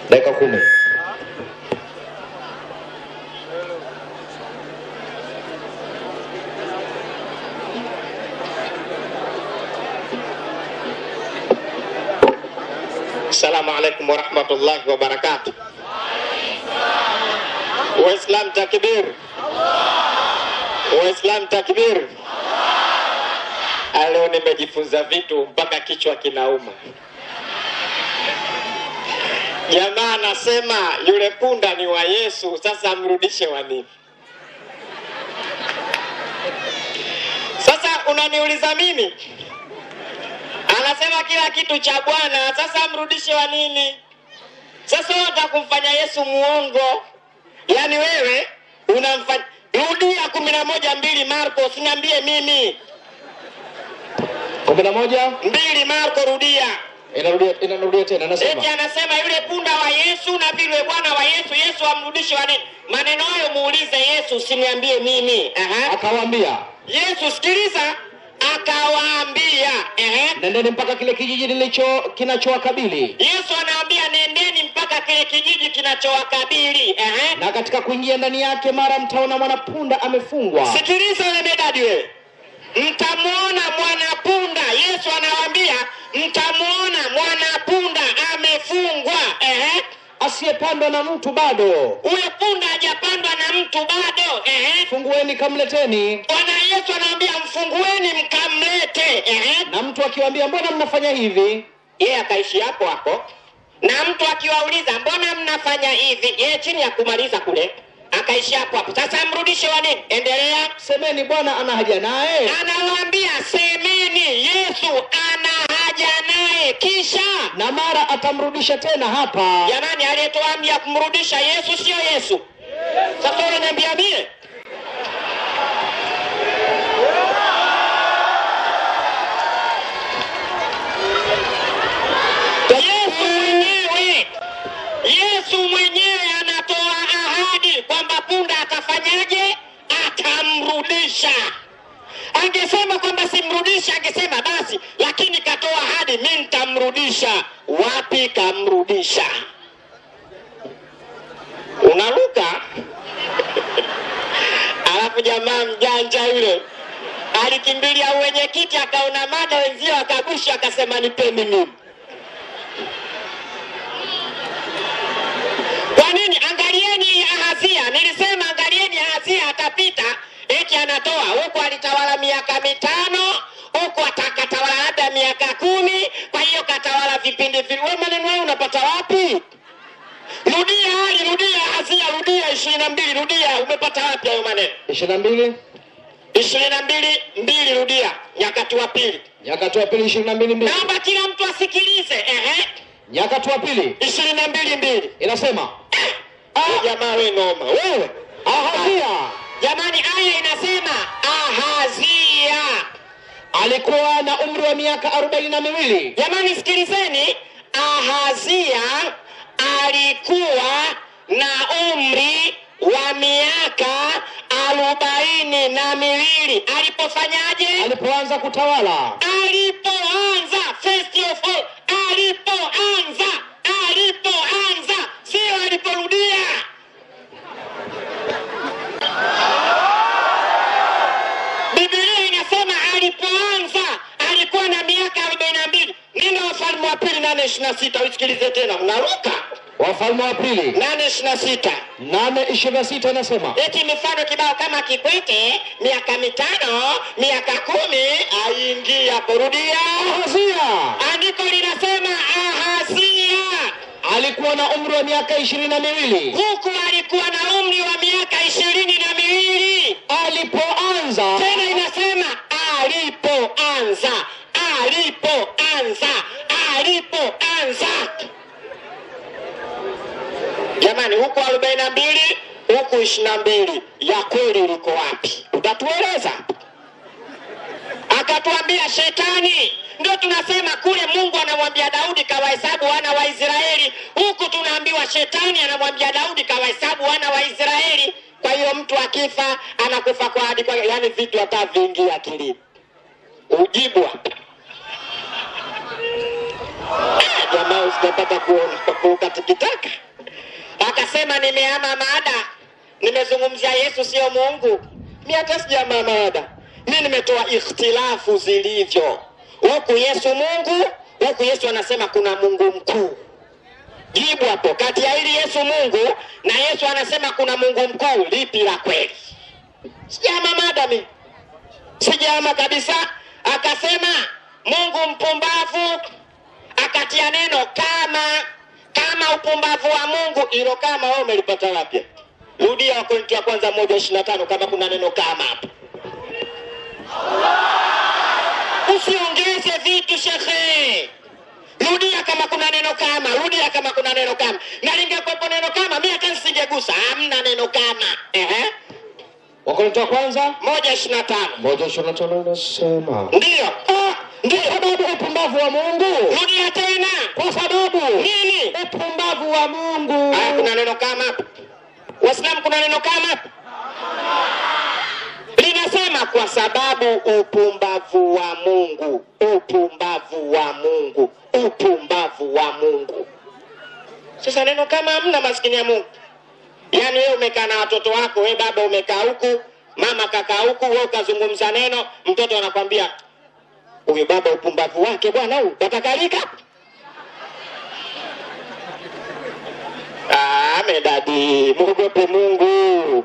dakika kumi. Assalamu alaikum warahmatullahi wabarakatuh. Waislam takbir, Waislam takbir. Leo nimejifunza vitu mpaka kichwa kinauma. Jamaa anasema yule punda ni wa Yesu, sasa amrudishe wa nini? Sasa unaniuliza mimi anasema kila kitu cha Bwana, sasa amrudishe wa nini? Sasa wewe unataka kumfanya Yesu muongo? Yaani wewe unamfanya rudia kumi na moja mbili Marko, usiniambie mimi kumi na moja mbili Marko, rudia. inarudia inarudia tena, anasema Eti anasema yule punda wa Yesu na vile bwana wa Yesu, Yesu amrudishe wa nini? Maneno hayo muulize Yesu, usiniambie mimi. Aha. akawaambia, Yesu sikiliza, akawaambia ehe, nendeni mpaka kile kijiji nilicho kinachowakabili, Yesu anaambia nendeni mpaka kile kijiji kinachowakabili. Ehe. na katika kuingia ndani yake, mara mtaona mwanapunda amefungwa Sikiliza wewe medadi wewe, mtamwona mwanapunda. Yesu anawaambia mtamwona mwanapunda amefungwa. Ehe. asiyepandwa na mtu bado, Huyo punda hajapandwa na mtu bado. Ehe. fungueni kamleteni. Bwana Yesu anawaambia mfungueni mkamlete. Ehe. Na mtu akiwaambia, mbona mnafanya hivi? Yeye akaishi hapo hapo, na mtu akiwauliza mbona mnafanya hivi, yeye chini ya kumaliza kule akaishi hapo hapo. Sasa mrudishe wa nini? Endelea. Semeni, Bwana ana haja naye. Anawaambia semeni, Yesu ana haja naye, kisha Na mara atamrudisha tena hapa. jamani, aliyetoa amri ya kumrudisha Yesu sio Yesu. Sasa unaniambia mie Yesu mwenyewe Yesu mwenyewe anatoa ahadi kwamba punda atafanyaje? Atamrudisha. Angesema kwamba simrudisha, angesema basi, lakini katoa ahadi, mi nitamrudisha. Wapi kamrudisha? Unaruka alafu jamaa mjanja yule alikimbilia uwenyekiti, akaona mada wenzio, akagusha, akasema nipeni mimi. Kwa nini? Angalieni Ahazia, nilisema angalieni Ahazia atapita, eti anatoa huku, alitawala miaka mitano huku atakatawala labda miaka kumi. Kwa hiyo katawala vipindi vile. Wewe maneno hayo unapata wapi? Rudia hali, rudia Ahazia, rudia ishirini na mbili, rudia. Umepata wapi hayo maneno? ishirini na mbili ishirini na mbili mbili, rudia. Nyakati wa pili, Nyakati wa pili ishirini na mbili mbili naomba kila mtu asikilize. Ehe, Nyakati wa pili ishirini na mbili mbili. inasema Ah, jamaa we noma wewe. Ahazia Jamani, aya inasema Ahazia. alikuwa na umri wa miaka arobaini na miwili Jamani, sikilizeni, Ahazia alikuwa na umri wa miaka arobaini na miwili alipofanyaje? alipoanza kutawala. Alipoanza, first of all, alipoanza, alipoanza, sio aliporudia. Biblia inasema alipoanza alikuwa na miaka arobaini na mbili. Nenda Wafalme wa pili nane ishirini na sita usikilize tena, mnaruka Wafalme wa pili nane ishirini na sita nane ishirini na sita inasema eti mifano kibao kama Kikwete, miaka mitano, miaka kumi, aingia hapo. Rudia, Ahazia andiko linasema Ahazia alikuwa na umri wa miaka ishirini na miwili huku alikuwa na umri wa miaka ishirini na miwili. alipoanza tena inasema alipoanza alipoanza alipoanza jamani huku arobaini na mbili huku ishirini na mbili ya kweli liko wapi utatueleza akatuambia shetani ndio tunasema kule mungu anamwambia daudi kawahesabu wana wa israeli huku tunaambiwa shetani anamwambia daudi kawahesabu wana wa israeli kwa hiyo mtu akifa anakufa kwa hadi kwa yani vitu hata vingi akilini ujibu hapa jamaa usitapata kuona kuruka tikitaka. Akasema nimehama mada, nimezungumzia Yesu sio Mungu. Mi hata sijahama mada, mi nimetoa ikhtilafu zilivyo, huku Yesu Mungu, huku Yesu anasema kuna Mungu mkuu. Jibu hapo, kati ya hili Yesu Mungu na Yesu anasema kuna Mungu mkuu, lipi la kweli? Sijahama mada mi, sijahama kabisa. Akasema Mungu mpumbavu, akatia neno kama kama upumbavu wa Mungu. Ilo kama wewe umelipata wapi? Rudia Wakorintho wa kwanza moja ishirini na tano kama kuna neno kama hapo. Usiongeze vitu shekhe. Rudia kama kuna neno kama, rudia kama kuna neno kama. Na lingekuwepo neno kama, mimi hata nisingegusa. Hamna neno kama. Ehe. Wakorintho wa kwanza Moja ishirini na tano. moja ishirini na tano inasema Ndiyo. Ah, ndio sababu upumbavu wa Mungu, Rudia tena. kwa sababu Nini? upumbavu wa Mungu. Haya, kuna neno kama hapo? Waislamu, kuna neno kama hapo? Linasema kwa sababu upumbavu wa Mungu, upumbavu wa Mungu, upumbavu wa Mungu. Sasa neno kama hamna, maskini ya Mungu. Yaani wewe umekaa na watoto wako, wewe baba umekaa huku, mama kakaa huku, wewe ukazungumza neno, mtoto anakwambia huyu baba upumbavu wake bwana, huyu watakalika Ah, medadi, mwogope Mungu.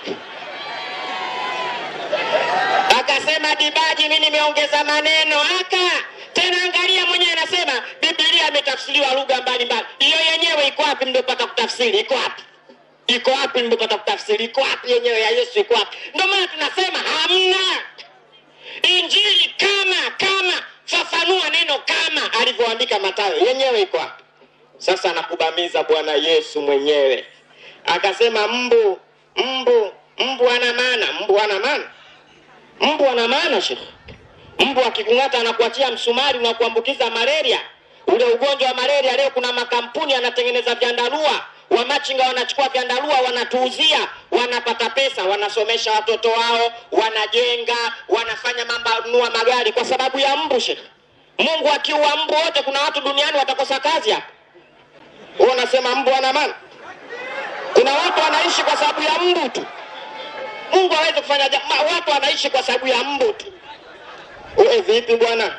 Akasema Dibaji, mimi nimeongeza maneno aka tena. Angalia mwenyewe anasema Biblia imetafsiriwa lugha mbalimbali. Hiyo yenyewe iko wapi? Mliopata kutafsiri iko wapi? Iko wapi? Mliopata kutafsiri iko wapi? Yenyewe ya Yesu iko wapi? Ndio maana tunasema hamna Injili kama kama, fafanua neno kama alivyoandika Mathayo, yenyewe iko wapi? Sasa nakubamiza Bwana Yesu mwenyewe akasema, mbu mbu mbu ana maana, mbu ana maana, mbu ana maana shekhe. Mbu akikung'ata anakuachia msumari unakuambukiza malaria, ule ugonjwa wa malaria. Leo kuna makampuni yanatengeneza vyandarua, wamachinga wanachukua vyandarua, wanatuuzia, wanapata pesa, wanasomesha watoto wao, wanajenga, wanafanya mambo, nunua magari kwa sababu ya mbu shekhe. Mungu akiua mbu wote, kuna watu duniani watakosa kazi hapa. Wewe unasema mbu ana maana? Kuna watu wanaishi kwa sababu ya mbu tu. Mungu hawezi kufanya jambo. Watu wanaishi kwa sababu ya mbu tu. Wewe vipi bwana?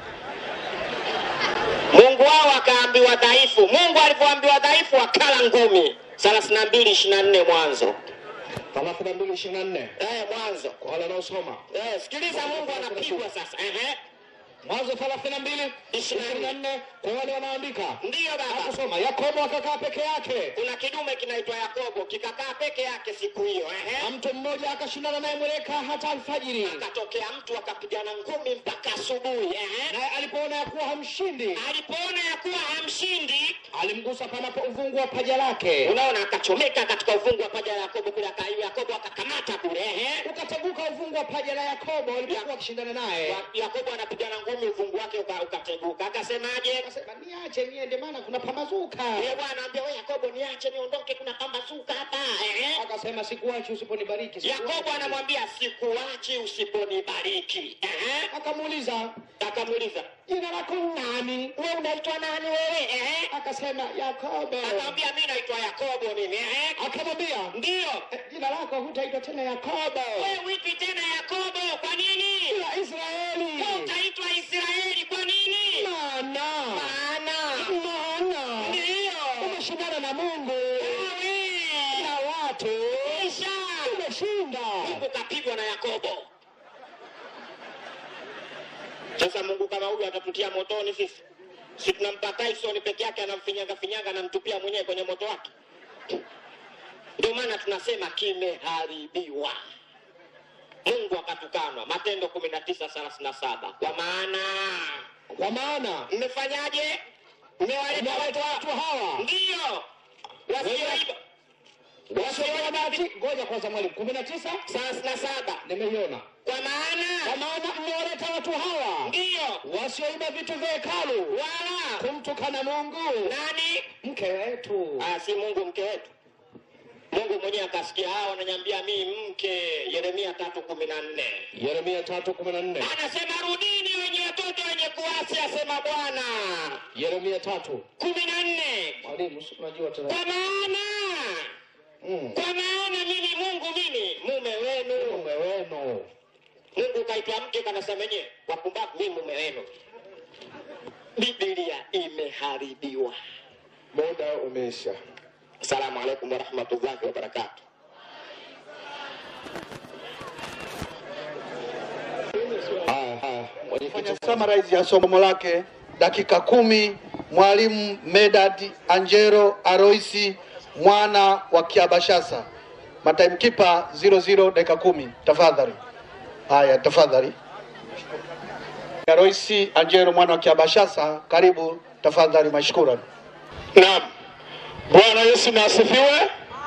Mungu wao akaambiwa dhaifu. Mungu alivyoambiwa dhaifu akala ngumi. 32 24 Mwanzo. thelathini na mbili ishirini na nne Eh, Mwanzo. kwa wale wanaosoma Eh, sikiliza Mungu anapigwa sasa. Ehe. Mwanzo thelathini na mbili ishirini na nne kwa wale wanaoandika Ndiyo baba. kusoma. Yakobo akakaa peke yake Kuna kidume kinaitwa Yakobo kikakaa peke yake siku hiyo. Ehe. na mtu mmoja akashindana naye mweleka hata alfajiri, akatokea mtu akapigana ngumi mpaka asubuhi. Ehe. naye alipoona ya kuwa hamshindi, Alipoona ya kuwa hamshindi, alimgusa panapo uvungu wa paja lake, unaona, akachomeka katika uvungu wa paja la Yakobo kule, aka- Yakobo akakamata kule. Ehe. ukateguka uvungu wa paja la Yakobo alipokuwa akishindana naye. Wa- Yakobo anapigana ngumi, uvungu wake uka- ukateguka. Akasemaje? Akasema, niache niende, maana kuna pambazuka. Yule bwana anambia wewe, Yakobo, niache niondoke, kuna pambazuka hapa. Ehe. Akasema, sikuachi usiponibariki. sikuachi." Yakobo anamwambia sikuachi usiponibariki. Ehe. Akamuuliza, Akamuuliza, jina lako nani? wewe unaitwa nani wewe? Ehe. Akasema, Yakobo. Akamwambia mimi naitwa Yakobo mimi. Ehe. Akamwambia, Ndio. "Eh, jina lako hutaitwa tena Yakobo, Wewe witwi tena Yakobo, kwa nini? ila Israeli, Wewe utaitwa Israeli, kwa nini? maana Maana maana ndio umeshindana na Mungu wewe na watu, kisha umeshinda. Mungu kapigwa na Yakobo. Sasa Mungu kama huyu atatutia motoni sisi? Si tunampa Tyson peke yake anamfinyaga finyaga anamtupia mwenyewe kwenye moto wake. Ndio maana tunasema kimeharibiwa. Mungu akatukanwa, Matendo kumi na tisa thelathini na saba kwa maana Kwa maana mmefanyaje? Mmewaleta umewaleta watu watu hawa ndio wasioiba wasioiba bahati. Ngoja kwanza, mwalimu, kumi na tisa thelathini na saba nimeiona. kwa Kwa maana maana mmewaleta watu hawa ndio wasioiba vitu vya hekalu wala kumtukana Mungu nani? mke wetu. Ah, si Mungu mke wetu. Mungu Mungu mwenyewe akasikia hao wananiambia mi mke. Yeremia tatu kumi na nne Yeremia tatu kumi na nne anasema rudini wenye watoto wenye kuasi, asema Bwana. Yeremia tatu kumi na nne mwalimu, si unajua tena kwa maana Mm. kwa maana mimi Mungu mimi mume wenu. mume wenu Mungu kaitwa mke kanasema yenyewe wapumbavu, mimi mume wenu. Biblia imeharibiwa. muda umeisha. Asalamu alaikum warahmatullahi wabarakatuh. Haya, haya, mwenyekiti Summarize ya somo lake dakika kumi. Mwalimu Medad Angelo Aroisi mwana wa Kiabashasa, matimekeeper 00 dakika kumi. Tafadhali. Haya, tafadhali. Aroisi Angelo mwana wa Kiabashasa, karibu tafadhali, mashukran. Naam. Bwana Yesu na asifiwe.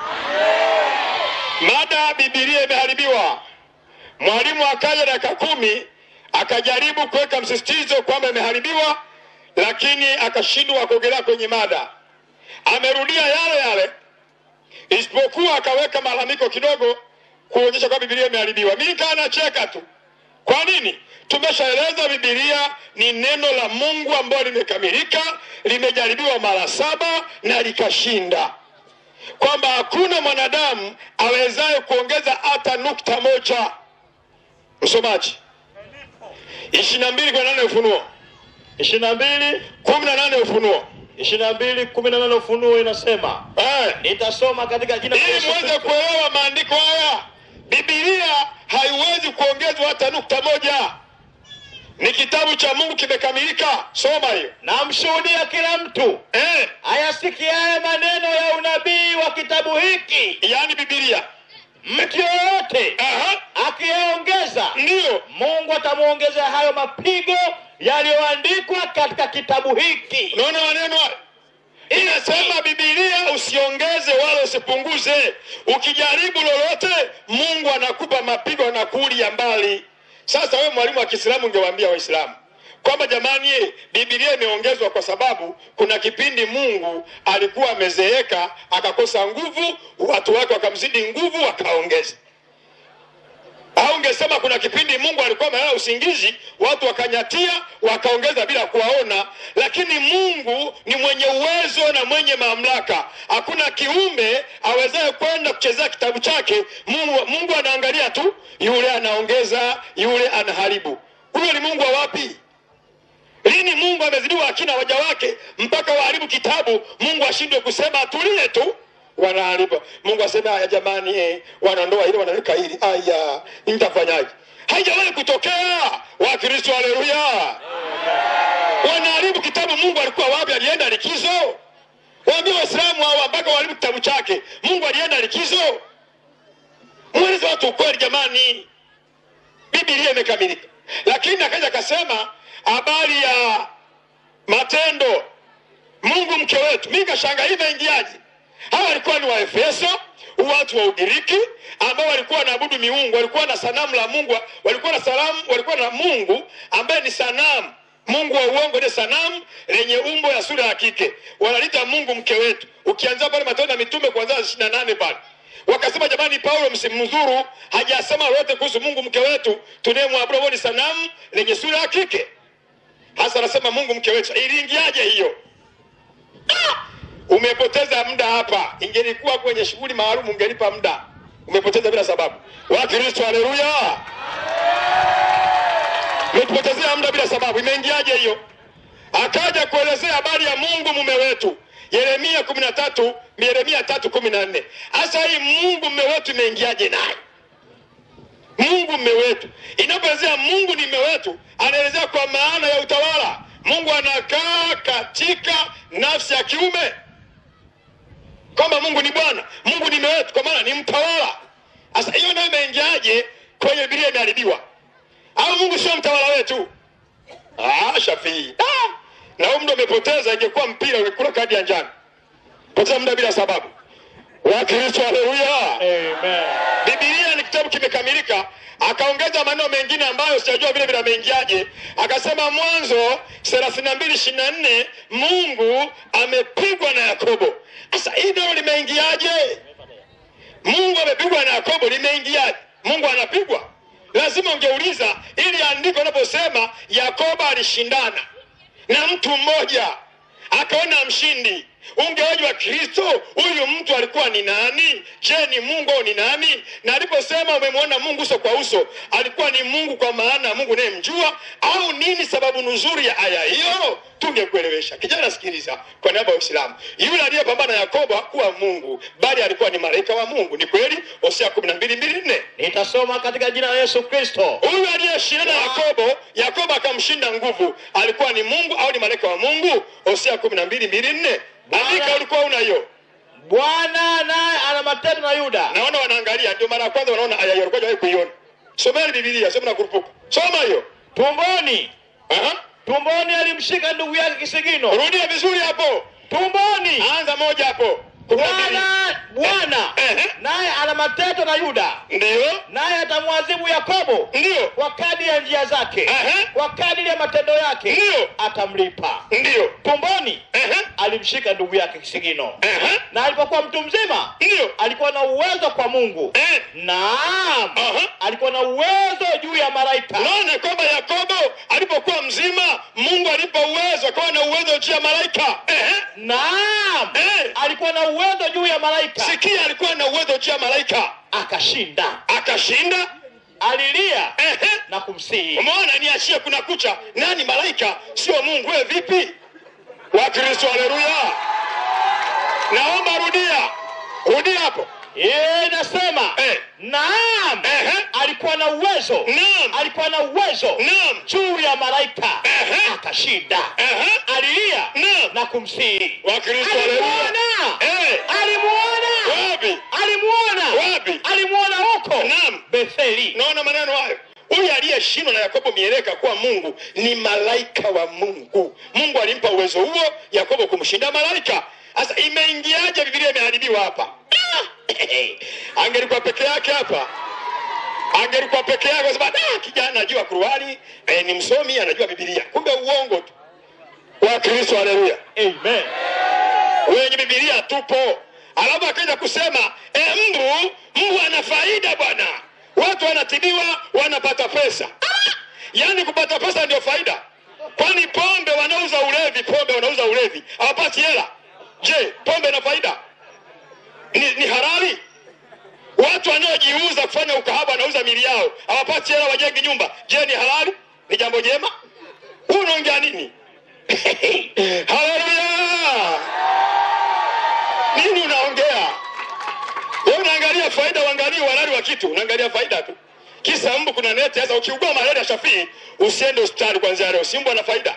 Mada Biblia imeharibiwa. Mwalimu akaja dakika kumi akajaribu kuweka msisitizo kwamba imeharibiwa, lakini akashindwa kuongelea kwenye mada. Amerudia yale yale, isipokuwa akaweka malalamiko kidogo kuonyesha kwamba Biblia imeharibiwa. Mimi nikaa nacheka tu. Kwa nini? Tumeshaeleza Biblia ni neno la Mungu ambalo limekamilika, limejaribiwa mara saba na likashinda, kwamba hakuna mwanadamu awezaye kuongeza hata nukta moja. Msomaji, ishirini na mbili kumi na nane Ufunuo, ishirini na mbili kumi na nane Ufunuo. ishirini na mbili kumi na nane Ufunuo inasema, Eh, nitasoma katika jina la ili Yesu muweze Kristo. kuelewa maandiko haya, Biblia haiwezi kuongezwa hata nukta moja. Ni kitabu cha Mungu kimekamilika. Soma hiyo. Namshuhudia kila mtu Eh, ayasikiaye maneno ya unabii wa kitabu hiki, yaani Biblia. mtu yoyote Aha, akiyaongeza, ndiyo Mungu atamwongezea hayo mapigo yaliyoandikwa katika kitabu hiki. unaona maneno haya inasema Biblia usiongeze wala usipunguze. Ukijaribu lolote, Mungu anakupa mapigo na kuulia mbali. Sasa wewe mwalimu wa Kiislamu ungewaambia Waislamu kwamba jamani, eh, Biblia imeongezwa kwa sababu kuna kipindi Mungu alikuwa amezeeka akakosa nguvu, watu wake wakamzidi nguvu, wakaongeza au ungesema kuna kipindi Mungu alikuwa amelala usingizi, watu wakanyatia, wakaongeza bila kuwaona. Lakini Mungu ni mwenye uwezo na mwenye mamlaka. Hakuna kiumbe awezaye kwenda kuchezea kitabu chake. Mungu, Mungu anaangalia tu, yule anaongeza, yule anaharibu. Huyo ni Mungu wa wapi? Lini Mungu amezidiwa akina waja wake mpaka waharibu kitabu? Mungu ashindwe kusema atulie tu, wanaharibu. Mungu aseme haya, jamani, eh, wanandoa ile wanaweka hili, aya, nitafanyaje? Haijawahi kutokea. Wakristo, haleluya! Wanaharibu kitabu. Mungu alikuwa wapi? Alienda likizo? Waambie Waislamu hawa mpaka waharibu kitabu chake. Mungu alienda likizo? Mweleze watu ukweli jamani. Biblia imekamilika, lakini akaja akasema habari ya matendo Mungu mke wetu. Mimi kashanga hii imeingiaje? Hawa walikuwa ni Waefeso, watu wa Ugiriki ambao walikuwa wanaabudu miungu, walikuwa na sanamu la Mungu, walikuwa na salamu, walikuwa na Mungu ambaye ni sanamu, Mungu wa uongo, ni sanamu lenye umbo ya sura ya kike, wanalita Mungu mke wetu. Ukianzia pale Matendo ya Mitume kuanzia ishirini na nane pale wakasema jamani, Paulo msimdhuru, hajasema lolote kuhusu Mungu mke wetu tunayemwabudu, huo ni sanamu lenye sura ya kike. Hasa anasema Mungu mke wetu, iliingiaje hiyo? Ah! Umepoteza muda hapa. Ingelikuwa kwenye shughuli maalum ungelipa muda, umepoteza bila sababu. Wakristo, haleluya! Umetupotezea muda bila sababu. Imeingiaje hiyo? Akaja kuelezea habari ya Mungu mume wetu, Yeremia kumi na tatu Yeremia tatu kumi na nne. Hasa hii Mungu mume wetu imeingiaje naye? Mungu mume wetu, inapoelezea Mungu ni mume wetu, anaelezea kwa maana ya utawala. Mungu anakaa katika nafsi ya kiume, kwamba Mungu ni Bwana, Mungu ni mume wetu, kwa maana ni mtawala. Sasa hiyo nayo imeingiaje kwenye Biblia? Imeharibiwa au Mungu sio mtawala wetu? Ah, Shafii, ah, na huo muda umepoteza. Ingekuwa mpira ungekula kadi ya njano, poteza muda bila sababu. Wakristo, haleluya! Amen. Biblia ni kitabu kimekamilika. Akaongeza maneno mengine ambayo sijajua vile vile ameingiaje. Akasema Mwanzo thelathini na mbili ishirini na nne Mungu amepigwa na Yakobo. Sasa hii nalo limeingiaje? Mungu amepigwa na Yakobo, limeingiaje? Mungu anapigwa? Lazima ungeuliza, ili andiko linaposema Yakobo alishindana na mtu mmoja akaona mshindi, ungeoji wa Kristo, huyu mtu alikuwa ni nani? Je, ni Mungu au ni nani? Na aliposema umemwona Mungu uso kwa uso, alikuwa ni Mungu kwa maana Mungu nayemjua au nini? Sababu nzuri ya aya hiyo tungekuelewesha. Kijana, sikiliza, kwa niaba ya Uislamu, yule aliyepambana na Yakobo hakuwa Mungu, bali alikuwa ni malaika wa Mungu. Ni kweli, Hosea kumi na mbili mbili nne. Nitasoma katika jina la Yesu Kristo. Huyu aliyeshindana na Yakobo, Yakobo akamshinda nguvu, alikuwa ni Mungu au ni malaika wa Mungu? Hosea kumi na mbili mbili nne. Andika, ulikuwa una hiyo. Bwana naye ana matendo na Yuda. Naona wanaangalia, ndio mara ya kwanza wanaona aya hiyo, walikuwa hawajawahi kuiona. Someni Biblia, sema na kurupuka. Soma hiyo. Tumboni, Aha. tumboni alimshika ndugu yake kisigino. Rudia vizuri hapo. Tumboni, Anza moja hapo. Kumi na mbili. Bwana Bwana Ehe. naye ana matendo na Yuda, Ndio. naye atamwadhibu Yakobo Ndio. kwa kadiri ya njia zake, Ehe. kwa kadiri ya matendo yake Ndio. atamlipa. Ndio. Tumboni Ehe. alimshika ndugu yake kisigino, Ehe. na alipokuwa mtu mzima Ndio. alikuwa na uwezo kwa Mungu. Eh. Naam, Aha. alikuwa na uwezo juu ya malaika. Naona kwamba Yakobo alipokuwa mzima, Mungu alipa uwezo, akawa na uwezo juu ya malaika. Ehe. Naam, Eh. alikuwa na uwezo juu ya malaika, Sikia, alikuwa na uwezo juu ya malaika, akashinda. akashinda. Alilia Ehe. na kumsihi. Umeona, niachie kuna kucha. Nani malaika? Sio Mungu. Wewe vipi? Wakristo, haleluya! Naomba rudia, rudia hapo. Yeye nasema Eh. naam, Ehe. alikuwa na uwezo, Naam, alikuwa na uwezo naam, juu ya malaika, Ehe. akashinda. Ehe. Alilia naam. na kumsihi. Wakristo, haleluya! Alimuona, Eh, alimuona, wapi? alimuona, Wapi? alimuona huko Naam. Betheli. Naona maneno hayo. Huyu aliyeshindwa na Yakobo mieleka kuwa Mungu ni malaika wa Mungu. Mungu alimpa uwezo huo Yakobo kumshinda malaika. Sasa imeingiaje? Biblia imeharibiwa hapa. Ah! Angelikuwa peke yake hapa, angelikuwa peke yake, kwa sababu ah, kijana anajua Qur'ani eh, ni msomi, anajua Biblia. Kumbe uongo tu. Wa Kristo, haleluya. Amen. wenye Biblia tupo. Alafu akaja kusema e, mbu mbu ana faida bwana, watu wanatibiwa wanapata pesa. Ah! Yaani kupata pesa ndio faida? Kwani pombe wanauza ulevi, pombe wanauza ulevi hawapati hela? Je, pombe ina faida? Ni, ni halali? Watu wanaojiuza kufanya ukahaba wanauza mili yao hawapati hela, wajengi nyumba. Je, ni halali? Ni jambo jema? Huu unaongea nini? Haleluya! Nini unaongea? Wewe unaangalia faida, uangalie uhalali wa kitu, unaangalia faida tu. Kisa mbu kuna neti. Sasa ukiugua malaria Shafii, usiende hospitali kwanzia leo, si mbu ana faida.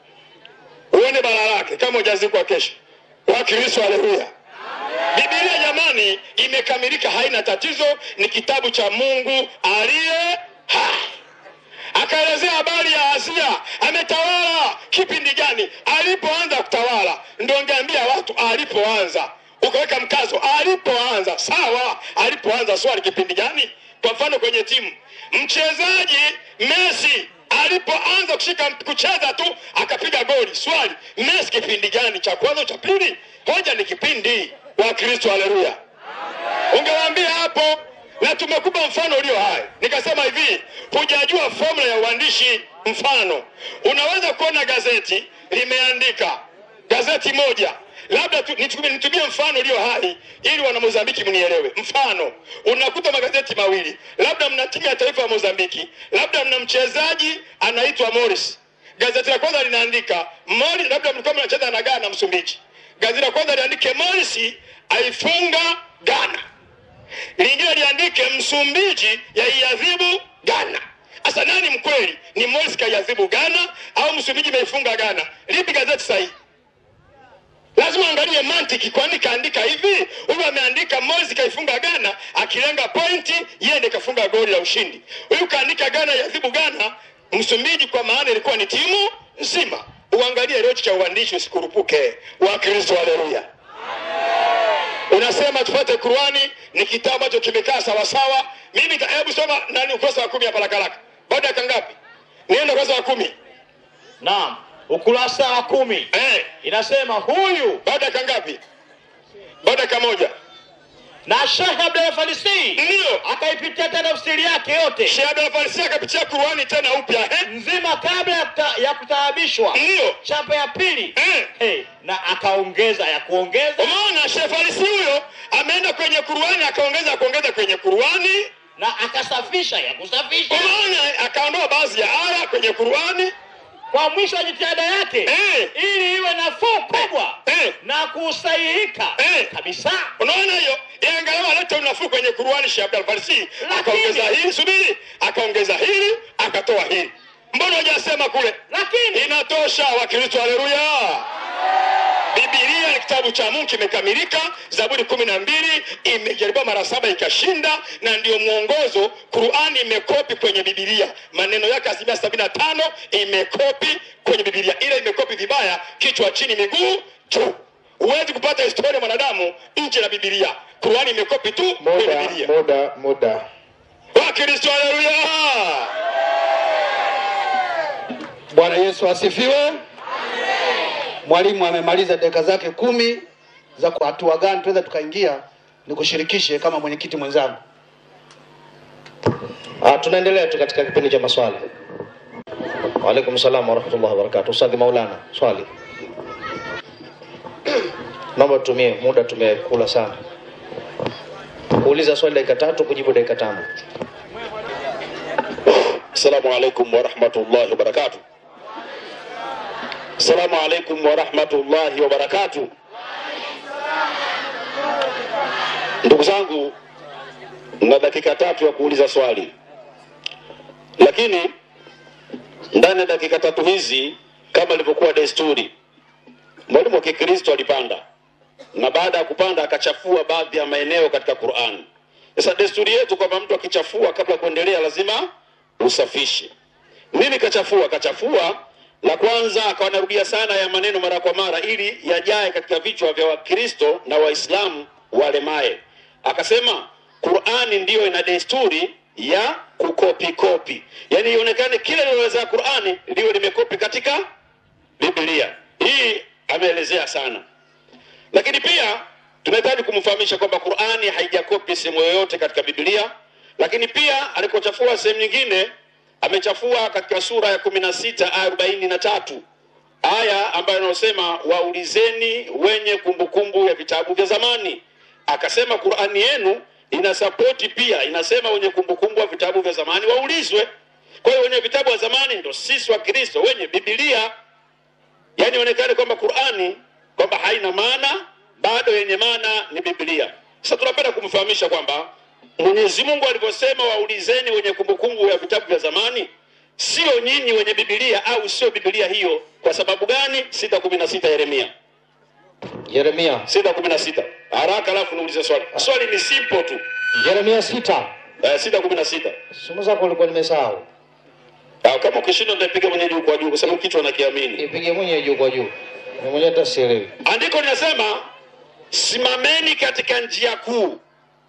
Uone bala lake kama hujazikwa kesho. Wakristo, haleluya! Biblia jamani, imekamilika, haina tatizo, ni kitabu cha Mungu aliye hai akaelezea habari ya Asia ametawala kipindi gani, alipoanza kutawala. Ndio ngeambia watu alipoanza, ukaweka mkazo alipoanza. Sawa, alipoanza, swali kipindi gani? Kwa mfano kwenye timu, mchezaji Messi alipoanza kushika kucheza tu akapiga goli, swali Messi kipindi gani? Cha kwanza, cha pili? Hoja ni kipindi. Wa Kristo, haleluya! ungewaambia hapo na tumekupa mfano ulio hai. Nikasema hivi, hujajua formula ya uandishi. Mfano, unaweza kuona gazeti limeandika gazeti moja, labda tu, nitumie, nitumie mfano ulio hai ili wana Mozambiki mnielewe. Mfano, unakuta magazeti mawili, labda mna timu ya taifa ya Mozambiki, labda mna mchezaji anaitwa Morris. Gazeti la kwanza linaandika Morris, labda mlikuwa mnacheza na Ghana, Msumbiji. Gazeti la kwanza liandike Morris aifunga Ghana lingine liandike Msumbiji yaiadhibu Ghana. Sasa nani mkweli? Ni Morris kaiadhibu Ghana au Msumbiji imeifunga Ghana? Lipi gazeti sahihi? Lazima angalie mantiki, kwani kaandika hivi, huyu ameandika Morris kaifunga Ghana akilenga pointi, yeye ndiye kafunga goli la ushindi. Huyu kaandika Ghana yadhibu Ghana, Msumbiji kwa maana ilikuwa ni timu nzima. Uangalie leo cha uandishi, usikurupuke. Wa Kristo, haleluya. Unasema tupate Qurani, ni kitabu ambacho kimekaa sawa sawa. Mimi ta- hebu soma nani ukurasa wa kumi hapa haraka haraka. Baada ya kangapi? Nenda ukurasa wa kumi. Naam, ukurasa wa kumi Eh, inasema huyu baada ya kangapi? Baada ya kamoja. na Sheikh Abdul Falisi Ndiyo. akaipitia tena tafsiri yake yote Sheikh Abdul Farisi akapitia Qur'ani tena upya eh? nzima kabla ya kuta- ya kutaabishwa Ndiyo. chapa ya pili Eh. hey, na akaongeza ya kuongeza Umeona Sheikh Farisi huyo ameenda kwenye Qur'ani akaongeza akaongeza kwenye Qur'ani. na akasafisha ya kusafisha Umeona akaondoa baadhi ya aya kwenye Qur'ani. kwa mwisho wa jitihada yake Eh. ili iwe nafuu kubwa Eh. na kusahihika Eh. kabisa Unaona hiyo? Yeye angalau alete unafuu kwenye Qur'ani Sheikh Abdul Farisi. Lakini- Akaongeza hili subiri, akaongeza hili, akatoa hili. Mbona hujasema kule? lakini Inatosha Wakristo, haleluya. Biblia ni kitabu cha Mungu kimekamilika. Zaburi kumi na mbili imejaribiwa mara saba ikashinda, na ndio mwongozo. Qurani imekopi kwenye Biblia, maneno yake asilimia sabini na tano imekopi kwenye Biblia, ila imekopi vibaya, kichwa chini, miguu juu. Huwezi kupata historia ya mwanadamu nje na Biblia. Qurani imekopi tu kwenye muda Biblia. muda muda Wakristo, haleluya. Bwana Yesu asifiwe. Mwalimu amemaliza dakika zake kumi za kwa hatua gani tunaweza tukaingia, nikushirikishe kama mwenyekiti mwenzangu. Ah, tunaendelea tu katika kipindi cha maswali. Waalaikum salam warahmatullahi wabarakatuh. Ustadhi Maulana, swali. Naomba tutumie muda, tumekula sana. Kuuliza swali dakika tatu, kujibu dakika tano. Assalamu alaikum warahmatullahi wabarakatuh. Assalamu alaikum warahmatullahi wabarakatuh. Ndugu zangu, na dakika tatu ya kuuliza swali, lakini ndani ya dakika tatu hizi, kama ilivyokuwa desturi, mwalimu wa Kikristo alipanda na baada ya kupanda akachafua baadhi ya maeneo katika Qur'an. Sasa desturi yetu kwamba mtu akichafua kabla ya kuendelea lazima usafishe. Nini kachafua? Kachafua la kwanza, akawa anarudia sana ya maneno mara kwa mara ili yajae katika vichwa vya Wakristo na Waislamu walemae. Akasema Qur'ani ndiyo ina desturi ya kukopi kopi, yaani ionekane kile linaloweza Qur'ani liwe limekopi katika Biblia. Hii ameelezea sana lakini pia tunahitaji kumfahamisha kwamba Qur'ani haijakopi sehemu yoyote katika Biblia, lakini pia alikochafua sehemu nyingine amechafua katika sura ya kumi na sita aya arobaini na tatu aya ambayo inayosema waulizeni wenye kumbukumbu ya vitabu vya zamani. Akasema Qur'ani yenu ina sapoti pia, inasema wenye kumbukumbu ya vitabu vya zamani waulizwe. Kwa hiyo wenye vitabu vya zamani ndo sisi wa Kristo wenye Biblia yaani ionekane kwamba Qur'ani kwamba haina maana, bado yenye maana ni Biblia. Sasa tunapenda kumfahamisha kwamba Mwenyezi Mungu alivyosema waulizeni wenye kumbukumbu ya vitabu vya zamani, sio nyinyi wenye Biblia au sio Biblia hiyo. Kwa sababu gani? sita kumi na sita Yeremia Yeremia, sita kumi na sita haraka, alafu niulize swali. Swali ni simple tu Yeremia sita. eh, sita kumi na sita Simu zako ulikuwa nimesahau. Ah, kama ukishindwa nitapiga mwenye juu kwa juu, kwa sababu kichwa nakiamini. Ipige mwenyewe juu kwa juu. Mimi mwenyewe hata sielewi. Andiko linasema simameni katika njia kuu,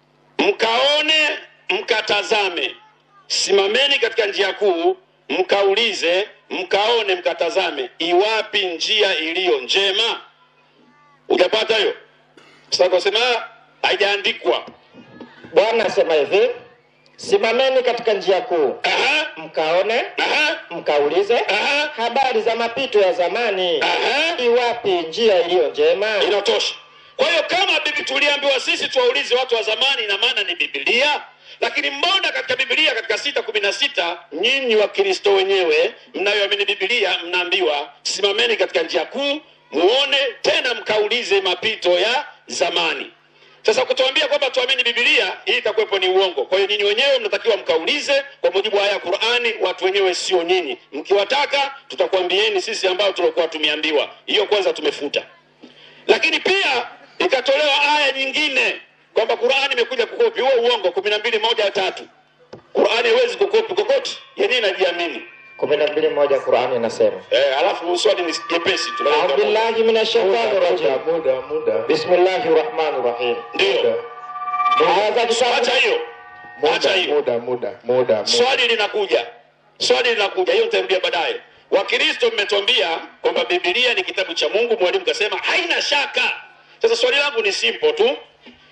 mkaone mkatazame. Simameni katika njia kuu, mkaulize, mkaone, mkatazame, iwapi njia iliyo njema. Hujapata hiyo? Sasa kusema haijaandikwa. Bwana asema hivi, simameni katika njia kuu, Aha, mkaone, aha, mkaulize aha, habari za mapito ya zamani, aha. iwapi njia iliyo njema. inatosha. Kwa hiyo kama bibi tuliambiwa sisi tuwaulize watu wa zamani, ina maana ni Biblia. Lakini mbona katika Biblia katika sita kumi na sita nyinyi Wakristo wenyewe mnayoamini Biblia mnaambiwa simameni katika njia kuu, muone tena mkaulize mapito ya zamani. Sasa kutuambia kwamba tuamini Biblia, hii itakuwepo ni uongo. Kwa hiyo nyinyi wenyewe mnatakiwa mkaulize kwa mujibu wa aya ya Qur'ani, watu wenyewe sio nyinyi. Mkiwataka tutakwambieni sisi ambao tulikuwa tumeambiwa. Hiyo kwanza tumefuta lakini pia ikatolewa aya nyingine kwamba Qur'ani imekuja kukopi. Huo uongo, kumi na mbili moja ya tatu. Qur'ani haiwezi kukopi kokote, yenyewe inajiamini. kumi na mbili moja Qurani inasema Eh, alafu swali ni jepesi tu. audhu billahi min shaitani rajim muda muda. bismillahi rahmani rahim Ndio, aya za kitabu acha hiyo, acha Muda hiyo. muda muda muda. Swali linakuja, swali linakuja, hiyo nitarudia baadaye. Wakristo mmetuambia kwamba Biblia ni kitabu cha Mungu, mwalimu kasema haina shaka. Sasa swali langu ni simple tu,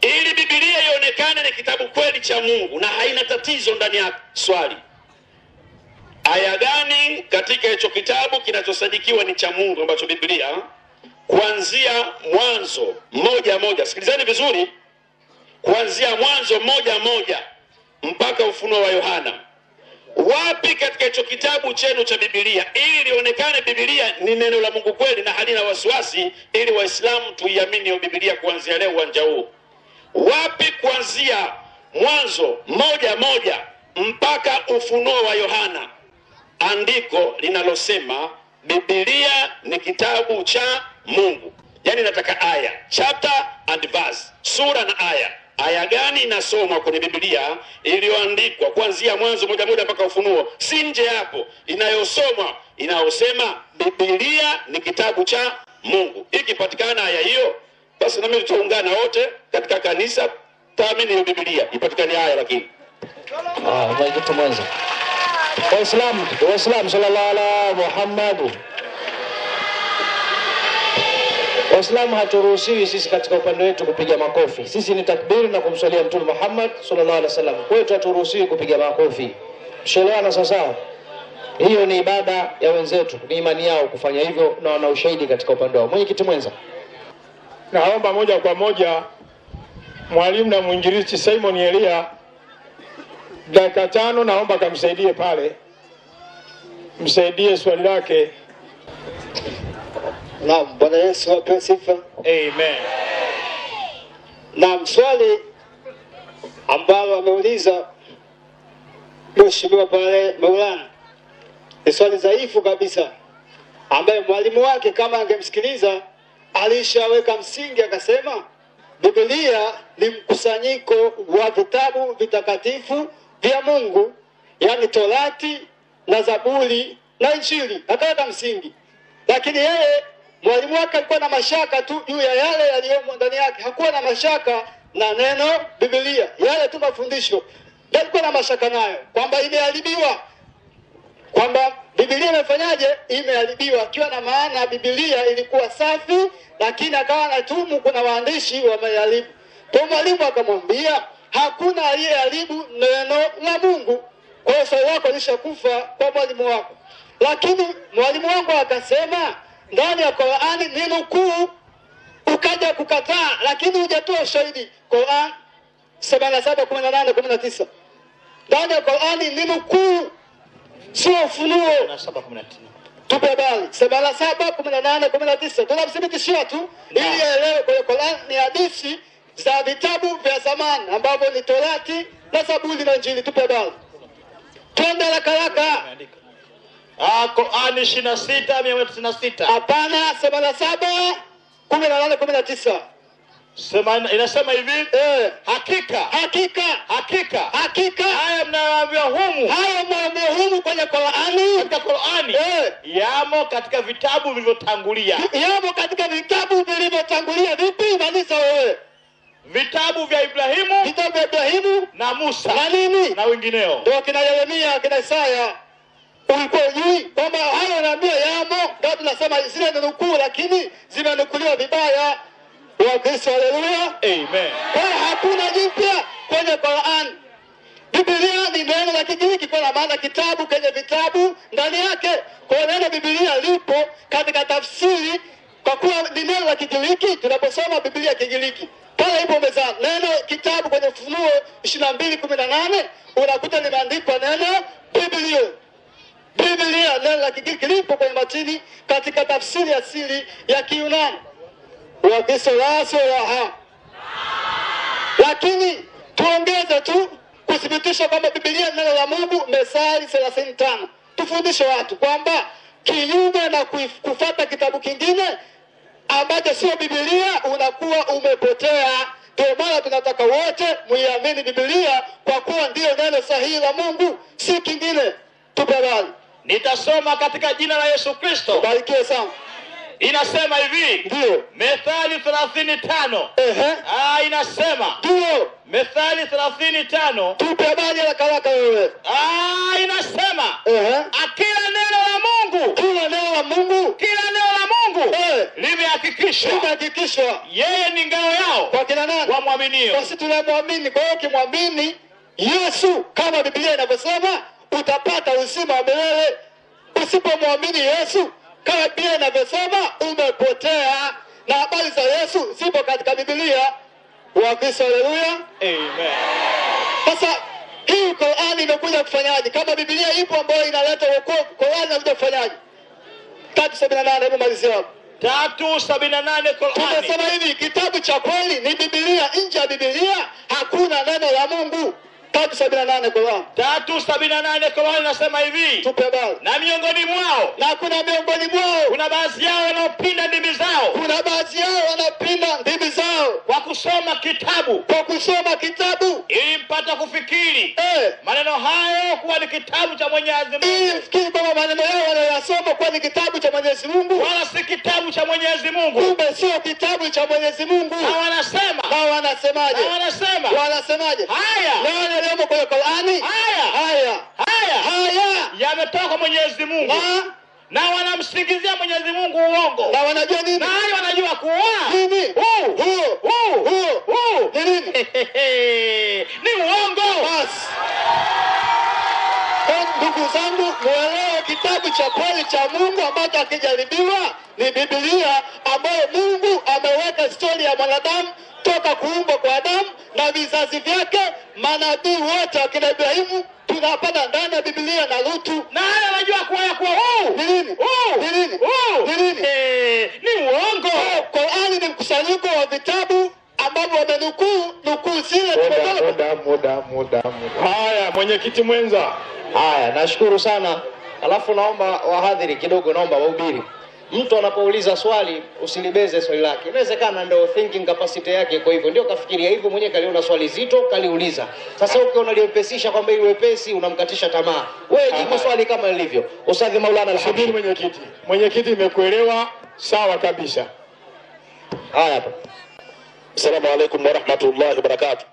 ili bibilia ionekane ni kitabu kweli cha mungu na haina tatizo ndani yake swali aya gani katika hicho kitabu kinachosadikiwa ni cha mungu ambacho biblia kuanzia mwanzo moja moja sikilizani vizuri kuanzia mwanzo moja moja mpaka ufunuo wa yohana wapi katika hicho kitabu chenu cha bibilia ili lionekane bibilia ni neno la mungu kweli na halina wasiwasi ili waislamu tuiamini hiyo bibilia kuanzia leo uwanja huu wapi kuanzia mwanzo moja moja mpaka ufunuo wa yohana andiko linalosema bibilia ni kitabu cha mungu yaani nataka aya chapter and verse sura na aya aya gani inasomwa kwenye bibilia iliyoandikwa kuanzia mwanzo moja moja mpaka ufunuo si nje hapo inayosomwa inayosema bibilia ni kitabu cha mungu ikipatikana aya hiyo basi nami tutaungana wote katika kanisa taamini hiyo bibilia ipatikane aya lakini Ah, mwenyekiti mwenza. Waislamu, Waislamu sallallahu ala Muhammad. Waislamu haturuhusiwi sisi katika upande wetu kupiga makofi. Sisi ni takbiri na kumswalia Mtume Muhammad sallallahu alaihi wasallam. Kwetu haturuhusiwi kupiga makofi. Tushelewana sawasawa? Hiyo ni ibada ya wenzetu, ni imani yao kufanya hivyo na wana ushahidi katika upande wao. Mwenyekiti mwenza. Naomba moja kwa moja mwalimu na mwinjilisti Simon Elia, dakika tano, naomba kamsaidie pale, msaidie swali lake. Naam, Bwana Yesu apewe sifa. Amen. Naam, swali ambalo ameuliza mheshimiwa pale Maulana ni swali dhaifu kabisa, ambaye mwalimu wake kama angemsikiliza alishaweka msingi, akasema Biblia ni mkusanyiko wa vitabu vitakatifu vya Mungu, yaani Torati na Zaburi na Injili, akaweka msingi. Lakini yeye mwalimu wake alikuwa na mashaka tu juu ya yale yaliyomo ndani yake, hakuwa na mashaka na neno Biblia, yale tu mafundisho ndio alikuwa na mashaka nayo, kwamba imeharibiwa, kwamba Biblia imefanyaje? Imeharibiwa, akiwa na maana Biblia ilikuwa safi, lakini akawa anatumu kuna waandishi wameharibu. Kwa mwalimu akamwambia hakuna aliyeharibu neno la Mungu. Kwa hiyo swali lako lishakufa kwa mwalimu wako, lakini mwalimu wangu akasema ndani ya Qur'ani ni nukuu, ukaja kukataa, lakini hujatoa ushahidi. Qur'an 77 18 19 ndani ya Qur'ani ni nukuu, sio ufunuo. Tupe habari sabini na saba kumi na nane kumi na tisa tunamthibitishia tu ili aelewe kwenye Qur'an ni hadithi za vitabu vya zamani ambavyo ni Torati na Zaburi na Injili. Tupe habari, twende haraka haraka. Ah, Qurani ishirini na sita mia moja tisini na sita Hapana, sabini na saba kumi na nane kumi na tisa Sema- inasema hivi eh, hakika hakika hakika hakika haya mnayoambiwa humu hayo mambo humu kwenye Qur'ani katika Qurani eh, yamo katika vitabu vilivyotangulia, yamo katika vitabu vilivyotangulia. Vipi? Maliza wewe, vitabu vya Ibrahimu vitabu vya Ibrahimu na Musa na nini na wengineo. ndio kina Yeremia kina Isaya. Ulikuwa ujui kwamba hayo naambia yamo, ndio tunasema zile ni nukuu, lakini zimenukuliwa vibaya. Wakristo, haleluya! Amen. Kwa hiyo hakuna jipya kwenye Qur'an. Biblia ni neno la Kigiriki kwa maana kitabu kwenye vitabu ndani yake. Kwa hiyo neno Biblia lipo katika tafsiri, kwa kuwa ni neno la Kigiriki. Tunaposoma Biblia Kigiriki pale ipo mezani, neno kitabu kwenye Ufunuo ishirini na mbili kumi na nane unakuta limeandikwa neno Biblia. Biblia neno la Kigiriki lipo kwenye matini katika tafsiri asili ya Kiyunani. Wakristo laso laha lakini tuongeze tu kuthibitisha kwamba Biblia ni neno la Mungu. Methali thelathini tano tufundishe watu kwamba kinyume na kuif- kufata kitabu kingine ambacho sio Biblia unakuwa umepotea. Ndio maana tunataka wote muiamini Biblia kwa kuwa ndiyo neno sahihi la Mungu, si kingine. Tupe habari, Nitasoma katika jina la Yesu Kristo. barikiwe sana. Inasema hivi Ndio, Methali thelathini tano ehe, ah, inasema ndio, Methali thelathini tano tupe habari haraka haraka wewe. ah, inasema Ehe, akila neno la Mungu kila neno la Mungu kila neno la Mungu huu limehakikishwa limehakikishwa yeye ni ngao yao kwa kina nani? wamwaminio. Basi tunamwamini. Kwa hiyo ukimwamini Yesu kama Biblia inavyosema utapata uzima wa milele. Usipomwamini Yesu kama Biblia inavyosema umepotea, na habari za Yesu zipo katika Biblia. Wakristo, haleluya! Amen. Sasa hii Qur'ani imekuja kufanyaje? Kama Biblia ipo ambayo inaleta wokovu, Qur'ani inakuja kufanyaje? tatu sabini na nane hebu malizia hapo. tatu sabini na nane Qurani. Tumesema hivi, kitabu cha kweli ni Biblia. Nje ya Biblia hakuna neno la Mungu. tatu sabini na nane Qur'an. tatu sabini na nane Qurani nasema hivi, Tupe habari. na miongoni mwao Na kuna miongoni mwao, kuna baadhi yao wanaopinda ndimi zao kuna baadhi yao wanapinda ndimi zao kwa kusoma kitabu kwa kusoma kitabu ili mpata kufikiri eh, maneno hayo kuwa ni kitabu cha Mwenyezi ili Mungu, mfikiri kwamba maneno yao wanayoyasoma kuwa ni kitabu cha Mwenyezi Mungu, wala si kitabu cha Mwenyezi Mungu. kumbe sio kitabu cha Mwenyezi Mungu. Na wanasema Na wanasemaje? na wanasema Wanasemaje? haya Na wale waliomo kwenye Qur'ani, haya haya haya haya yametoka kwa Mwenyezi Mungu, na na wanamsingizia Mwenyezi Mungu uongo, na wanajua nini? na hayo wanajua kuwa Nini? huu Huo huu huo huu ni nini? ni uongo. Basi Kwa ndugu zangu, muelewe kitabu cha kweli cha Mungu ambacho hakijaribiwa ni Biblia, ambayo Mungu ameweka historia ya mwanadamu toka kuumbwa kwa Adamu na vizazi vyake. Manabii wote wakina Ibrahimu tunapata ndani ya Biblia na Lutu. na hayo wanajua kuwa ya kuwa huu Ni nini? huu Ni nini? huu Ni nini? Eh, ni uongo. Qurani ni mkusanyiko wa vitabu ambavyo wamenukuu nukuu zile tumetoka muda muda muda muda. Haya, mwenyekiti mwenza, Haya, nashukuru sana. Alafu naomba wahadhiri kidogo, naomba wahubiri, mtu anapouliza swali usilibeze swali lake. Inawezekana ndio thinking capacity yake kwa hivyo, ndio kafikiria hivyo mwenyewe, kaliona swali zito kaliuliza. Sasa ukiona liwepesisha kwamba ili wepesi, unamkatisha tamaa. Wewe jibu swali kama lilivyo. Ustadhi Maulana subiri Alhabib. mwenyekiti. Mwenyekiti, imekuelewa sawa kabisa. Haya hapa. Assalamu alaikum warahmatullahi wabarakatuh.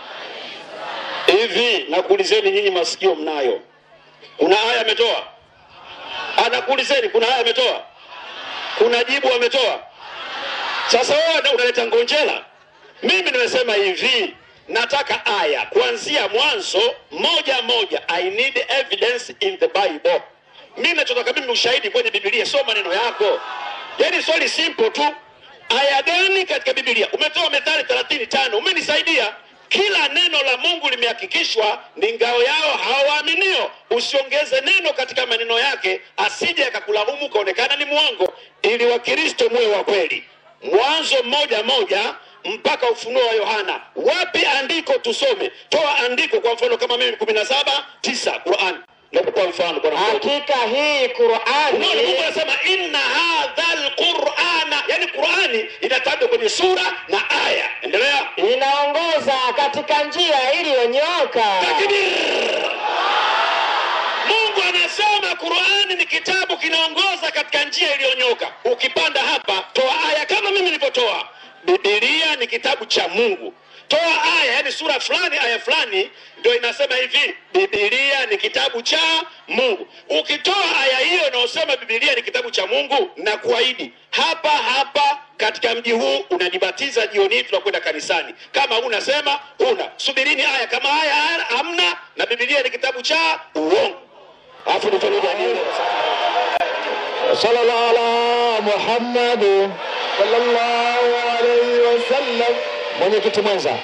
Hivi nakuulizeni nyinyi, masikio mnayo? Kuna aya ametoa? Anakuulizeni, kuna aya ametoa? Kuna jibu ametoa? Sasa wewe unaleta ngonjera. Mimi nimesema hivi, nataka aya kuanzia mwanzo moja moja. I need evidence in the Bible. Mimi nachotaka mimi ushahidi kwenye Biblia, sio maneno yako. Yaani swali simple tu, aya gani katika Biblia? Umetoa Methali 35 umenisaidia. Kila neno la Mungu limehakikishwa ni ngao yao hao waaminio. Usiongeze neno katika maneno yake, asije akakulaumu kaonekana ni mwongo, ili Wakristo muwe wa kweli. Mwanzo moja moja mpaka Ufunuo wa Yohana. Wapi andiko tusome? Toa andiko, kwa mfano kama mimi kumi na saba tisa Qur'an. Nakupa mfano bwana mdogo. Hakika hii Qur'ani Unaona Mungu anasema inna hadha alqur'ana, yani Qur'ani inatajwa kwenye sura na aya. Endelea. inaongoza katika njia iliyonyooka. Takbir. Mungu anasema Qur'ani ni kitabu kinaongoza katika njia iliyonyoka. Ukipanda hapa, toa aya kama mimi nilivyotoa. Biblia ni kitabu cha Mungu. Toa aya, yani sura fulani, aya fulani, ndio inasema hivi, Biblia ni kitabu cha Mungu. Ukitoa aya hiyo inayosema Biblia ni kitabu cha Mungu, na kuahidi hapa hapa katika mji huu unajibatiza jioni hii, tunakwenda kanisani. Kama unasema una subirini aya, kama aya hamna, na Biblia ni kitabu cha uongo. Alafu nitarudi Sallallahu ala Muhammad sallallahu alaihi wasallam. Mwenyekiti mwenza.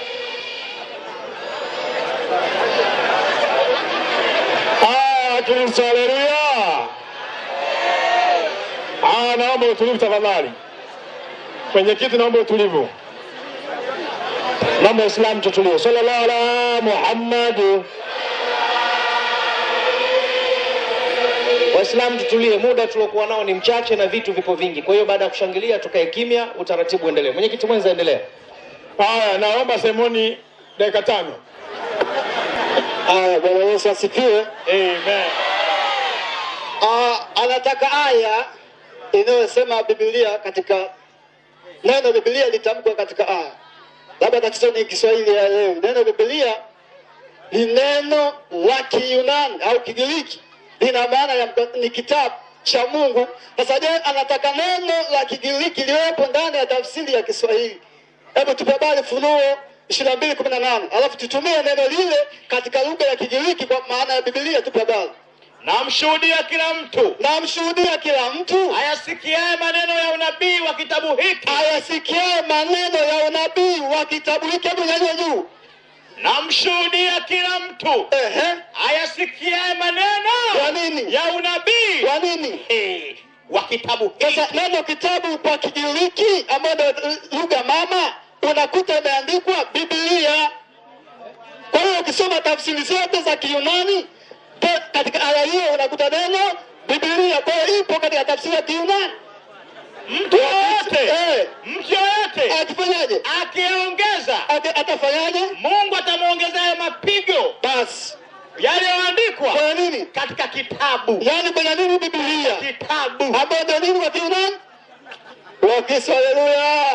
Ah, Kristo, haleluya. Ah, naomba utulivu tafadhali. Mwenyekiti, naomba utulivu. Naomba Waislamu tutulie. Sallallahu ala Muhammad. Waislamu tutulie, muda tuliokuwa nao ni mchache na vitu vipo vingi. Kwa hiyo baada ya kushangilia tukae kimya, utaratibu endelee. Mwenyekiti mwenza, endelea. Haya, naomba semoni dakika tano. Aya, Bwana Yesu asifiwe. Amen. Ah, anataka aya inayosema Biblia katika neno Biblia litamkwa katika aya. Labda tatizo ni Kiswahili ya leo. Neno Biblia ni neno la Kiyunani au Kigiriki, lina maana ya mka- ni kitabu cha Mungu. Sasa je, anataka neno la Kigiriki liwepo ndani ya tafsiri ya Kiswahili? Hebu tupe habari Funuo ishirini na mbili kumi na nane alafu tutumie neno lile katika lugha ya Kigiriki kwa maana ya Biblia. Tupe habari. namshuhudia kila mtu Namshuhudia kila mtu ayasikiaye maneno ya unabii wa kitabu hiki ayasikiaye maneno ya unabii wa kitabu hiki. Hebu nyanyua juu. namshuhudia kila mtu Ehe, ayasikiaye maneno Kwa nini? ya unabii kwa nini? Eh, wa kitabu hiki Sasa neno kitabu kwa Kigiriki ambayo ndio lugha mama unakuta imeandikwa Biblia. Kwa hiyo ukisoma tafsiri zote za Kiyunani pe- katika aya hiyo unakuta neno Biblia. Kwa hiyo ipo katika tafsiri ya Kiyunani. mtu yoyote Eh, mtu yoyote akifanyaje? akiongeza Ata- Atafanyaje? mungu atamwongezea hayo mapigo Basi yaliyoandikwa kwa nini? katika kitabu Yaani kwenye nini Biblia kitabu ambayo ndio nini kwa Kiyunani? Wakristo, haleluya!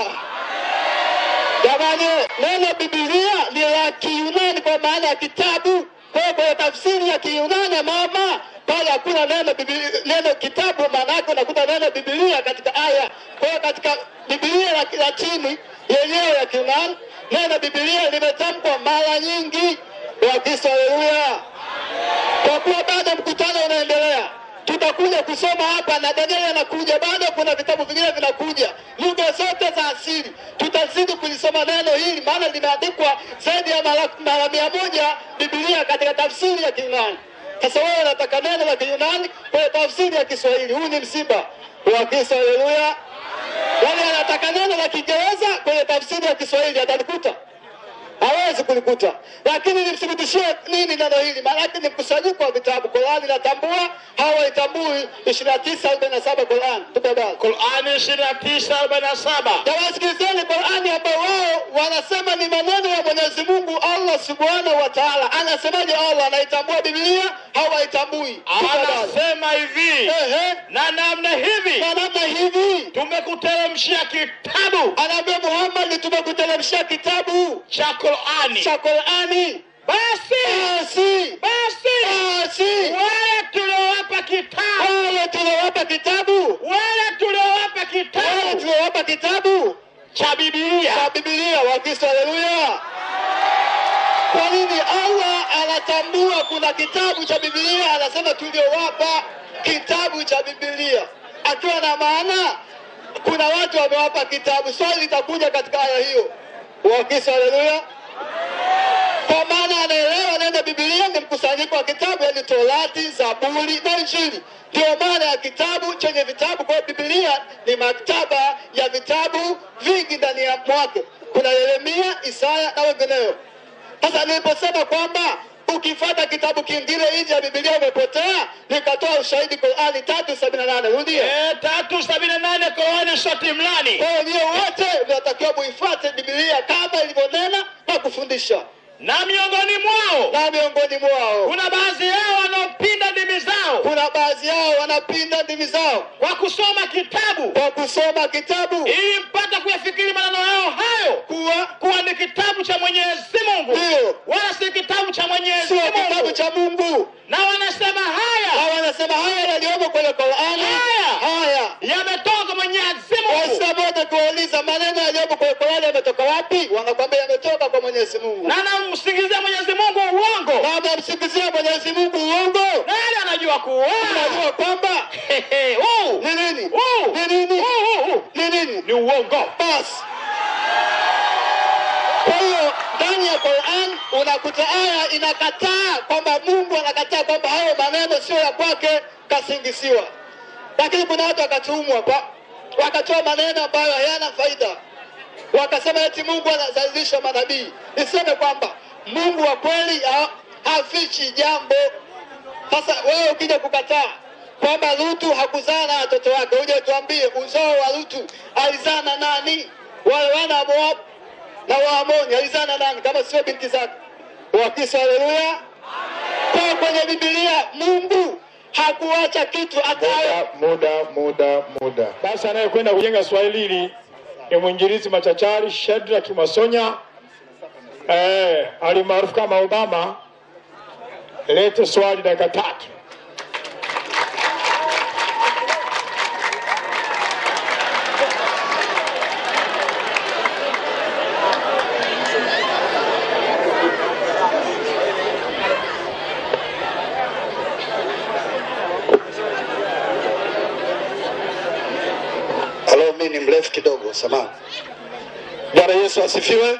Jamani, neno Biblia ni la Kiyunani kwa maana ya kitabu. Kwa hiyo kwenye tafsiri ya Kiyunani mama pale hakuna neno Biblia, neno kitabu, maana yake unakuta neno Biblia katika aya. Kwa hiyo katika Biblia la, la chini yenyewe ya Kiyunani neno Biblia limetamkwa mara nyingi. Wakristo, haleluya! kwa kuwa bado mkutano unaendelea tutakuja kusoma hapa na Danieli anakuja bado kuna vitabu vingine vinakuja lugha zote za asili tutazidi kulisoma neno hili maana limeandikwa zaidi ya mara, mara mia moja Biblia katika tafsiri ya Kiyunani sasa wewe unataka neno la Kiyunani kwenye tafsiri ya Kiswahili huu ni msiba wa Kristo haleluya yaani anataka neno la Kiingereza kwenye tafsiri ya Kiswahili atalikuta hawezi kulikuta, lakini nimthibitishie nini neno hili? Maanake ni mkusanyiko wa vitabu. Qurani inatambua, hawaitambui. ishirini na tisa arobaini na saba Qurani, tupe habari. qurani ishirini na tisa arobaini na saba Tawasikilizeni Qurani ambao wao wanasema ni maneno ya Mwenyezi Mungu Allah subhanahu wa taala. Anasemaje Allah? Anaitambua Biblia, hawaitambui. Tupe habari. anasema hivi Ehe, na namna hivi na namna hivi tumekuteremshia kitabu anaambia Muhammad, tumekuteremshia kitabu cha qurani cha Qurani. basi Basi basi basi wale tuliowapa kitabu wale tuliowapa kitabu wale tuliowapa wale kitabu tuliowapa kitabu cha bibilia cha Biblia Wakristo, haleluya! Kwa nini Allah anatambua kuna kitabu cha Biblia? Anasema tuliowapa kitabu cha Biblia, akiwa na maana kuna watu wamewapa kitabu. Swali litakuja katika aya hiyo, Wakristo, haleluya! Kwa maana anaelewa neno Biblia ni mkusanyiko wa kitabu, yaani Torati, Zaburi na Injili. Ndio maana ya kitabu chenye vitabu. Kwa hiyo Biblia ni maktaba ya vitabu vingi ndani ya mwake. Kuna Yeremia, Isaya na wengineo. Sasa niliposema kwamba ukifuata kitabu kingine nje ya Biblia umepotea, nikatoa ushahidi Qurani tatu sabini na nane. Rudia. Eh, tatu sabini na nane Qurani shoti mlani Kwa hiyo nyie wote mnatakiwa muifuate Biblia kama ilivyonena na kufundisha, na miongoni mwao na miongoni mwao kuna baadhi yao wanaopinda ndimi zao kuna baadhi yao wanapinda ndimi zao kwa kusoma kitabu kwa kusoma kitabu ili mpata kuyafikiri maneno yao hayo kuwa kuwa ni kitabu cha Mwenyezi Mungu Ndiyo. wala si kitabu cha Mwenyezi sio kitabu Mungu, cha Mungu, na wanasema na haya wanasema haya yaliyomo kwenye Qurani Haya. haya yametoka kwa Mwenyezi Mungu. Waislamu wote kuwauliza maneno yaliyomo kwenye Qurani yametoka wapi? Wanakwambia yametoka kwa Mwenyezi Mungu, na namsingizia Mwenyezi Mungu uongo, na wamemsingizia Mwenyezi Mungu uongo. nani anajua kuwa Unajua kwamba huu ni nini? huu Ni nini? huu huu Ni nini? ni uongo. basi. Kwa hiyo ndani ya Qur'an unakuta aya inakataa kwamba Mungu anakataa kwamba hayo maneno sio ya kwake, kasingisiwa. Lakini kuna watu wakatumwa hapa wakatoa maneno ambayo hayana faida, wakasema eti Mungu anazalisha manabii. Niseme kwamba Mungu wa kweli ha, hafichi jambo. Sasa wewe ukija kukataa kwamba Lutu hakuzaa na watoto wake, uje tuambie uzao wa Lutu alizaa na nani? Wale wana wa Moab na Waamoni alizaa na nani kama sio binti zake? Wakristo, haleluya! Kwa kwenye Biblia Mungu hakuacha kitu hata muda muda muda. Sasa anayekwenda kujenga Swahili hili ni mwinjilizi machachari Shadrack Masonya eh, alimaarufu kama Obama. Lete swali dakika tatu. mrefu kidogo, samahani. Bwana Yesu asifiwe.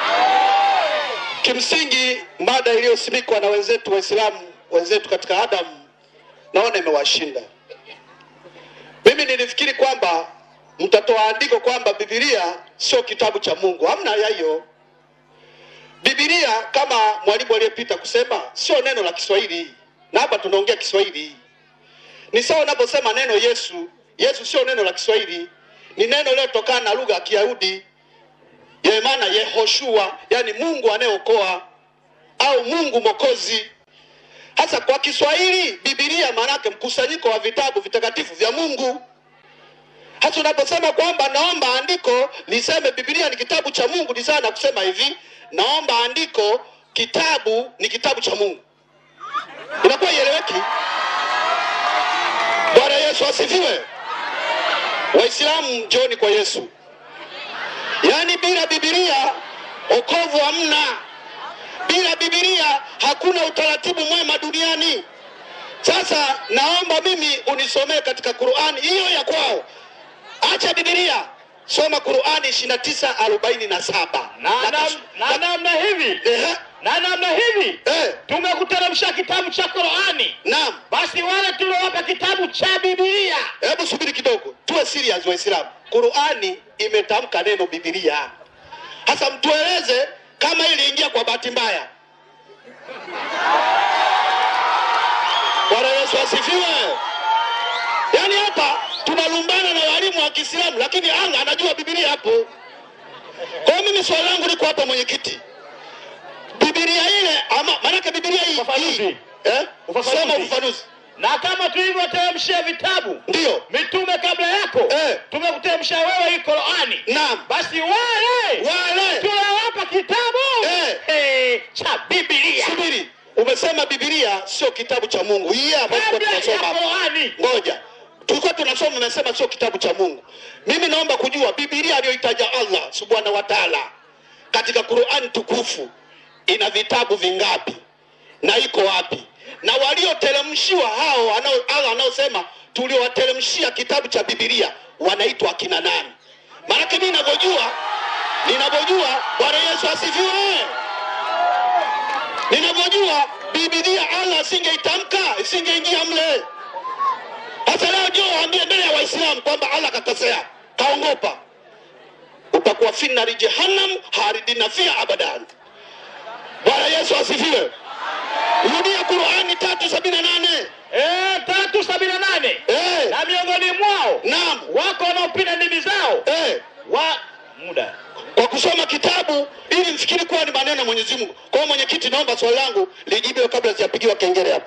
Kimsingi, mada iliyosimikwa na wenzetu Waislamu wenzetu katika Adamu, naona imewashinda. Mimi nilifikiri kwamba mtatoa andiko kwamba Biblia sio kitabu cha Mungu. Hamna ya hiyo. Biblia kama mwalimu aliyepita kusema sio neno la Kiswahili, na hapa tunaongea Kiswahili. Ni sawa unaposema neno Yesu. Yesu sio neno la Kiswahili, ni neno lilotokana na lugha ya Kiyahudi yenye maana Yehoshua, yani Mungu anayeokoa au Mungu Mwokozi. Hasa kwa Kiswahili Biblia maana yake mkusanyiko wa vitabu vitakatifu vya Mungu. Hata unaposema kwamba naomba andiko niseme Biblia ni kitabu cha Mungu, ni sawa na kusema hivi, naomba andiko, kitabu ni kitabu cha Mungu. Inakuwa ieleweki. Bwana Yesu asifiwe. Waislamu njoni kwa Yesu. Yaani bila Biblia wokovu hamna. Bila Biblia hakuna utaratibu mwema duniani. Sasa naomba mimi unisomee katika Qur'ani hiyo ya kwao. Acha Biblia. Soma Qur'ani 29:47. na nam- na namna hivi Ehe. na namna hivi Eh, tumekuteremsha kitabu cha Qur'ani, naam. basi wale tuliowapa kitabu cha Biblia Hebu subiri kidogo, tuwe serious Waislamu. Qur'ani imetamka neno Biblia. Sasa mtueleze kama iliingia kwa bahati mbaya. Bwana Yesu asifiwe. Yaani hapa tunalumbana na walimu wa Kiislamu, lakini Allah anajua Biblia hapo. Kwa hiyo mimi swali langu liko hapa, mwenyekiti, Biblia ile ama maanake Biblia hii Ufafanuzi. hii, eh? Ufafanuzi. Soma ufafanuzi. na kama tulivyoteremshia vitabu Ndio, mitume kabla yako Eh. tumekuteremsha wewe hii Qur'ani, naam, basi wale wale tuliowapa kitabu Eh. eh, cha Biblia Subiri, umesema Biblia sio kitabu cha Mungu. Hii hapa tulikuwa kabla ya tunasoma hapa. Qur'ani. Ngoja, tulikuwa tunasoma, umesema sio kitabu cha Mungu. Mimi naomba kujua Biblia aliyoitaja Allah subhanahu wa taala katika Qur'an tukufu ina vitabu vingapi na iko wapi? Na walioteremshiwa hao wanao Allah anaosema tuliowateremshia kitabu cha Biblia wanaitwa akina nani? Maanake mimi ninavyojua, ninavyojua, Bwana Yesu asifiwe ninavyojua Biblia Allah asingeitamka isingeingia mle. Sasa leo jo waambie mbele ya Waislamu kwamba Allah kakosea, kaongopa, utakuwa fi nari jahannam haridina fiha abadan. Bwana Yesu asifiwe. Rudia Qurani tatu sabini na nane. Eh, tatu sabini na nane Eh, na miongoni mwao naam. wako wanaopinda ndimi zao Eh, wa muda kwa kusoma kitabu ili mfikiri kuwa ni maneno ya Mwenyezi Mungu. Kwa hiyo mwenyekiti, naomba swali langu lijibiwe kabla sijapigiwa kengele hapa.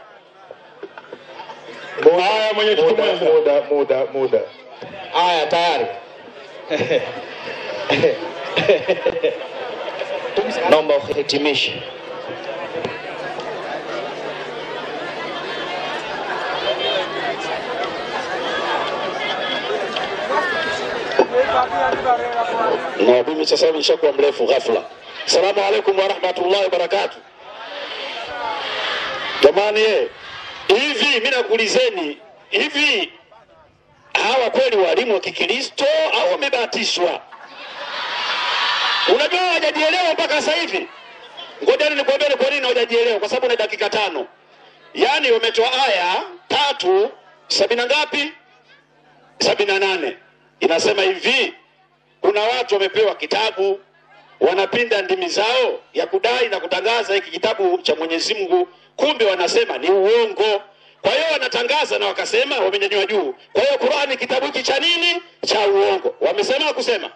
haya mwenyekiti Muda, mwenza muda, muda, muda. Haya, tayari. Naomba uhitimishe. na mimi sasa hivi nishakuwa mrefu ghafla. Salamu alaikum warahmatullahi wabarakatu. Jamani ye, hivi mimi nakuulizeni, hivi hawa kweli walimu wa Kikristo au wamebatishwa? Unajua hawajajielewa mpaka sasa hivi. Ngoja nikwambie ni kwa nini hawajajielewa, kwa sababu na dakika tano, yaani wametoa aya tatu sabini na ngapi? sabini na nane inasema hivi kuna watu wamepewa kitabu wanapinda ndimi zao ya kudai na kutangaza hiki kitabu cha Mwenyezi Mungu, kumbe wanasema ni uongo. Kwa hiyo wanatangaza na wakasema wamenyanyua juu. Kwa hiyo Qur'ani kitabu hiki cha nini? Cha uongo. Wamesema kusema,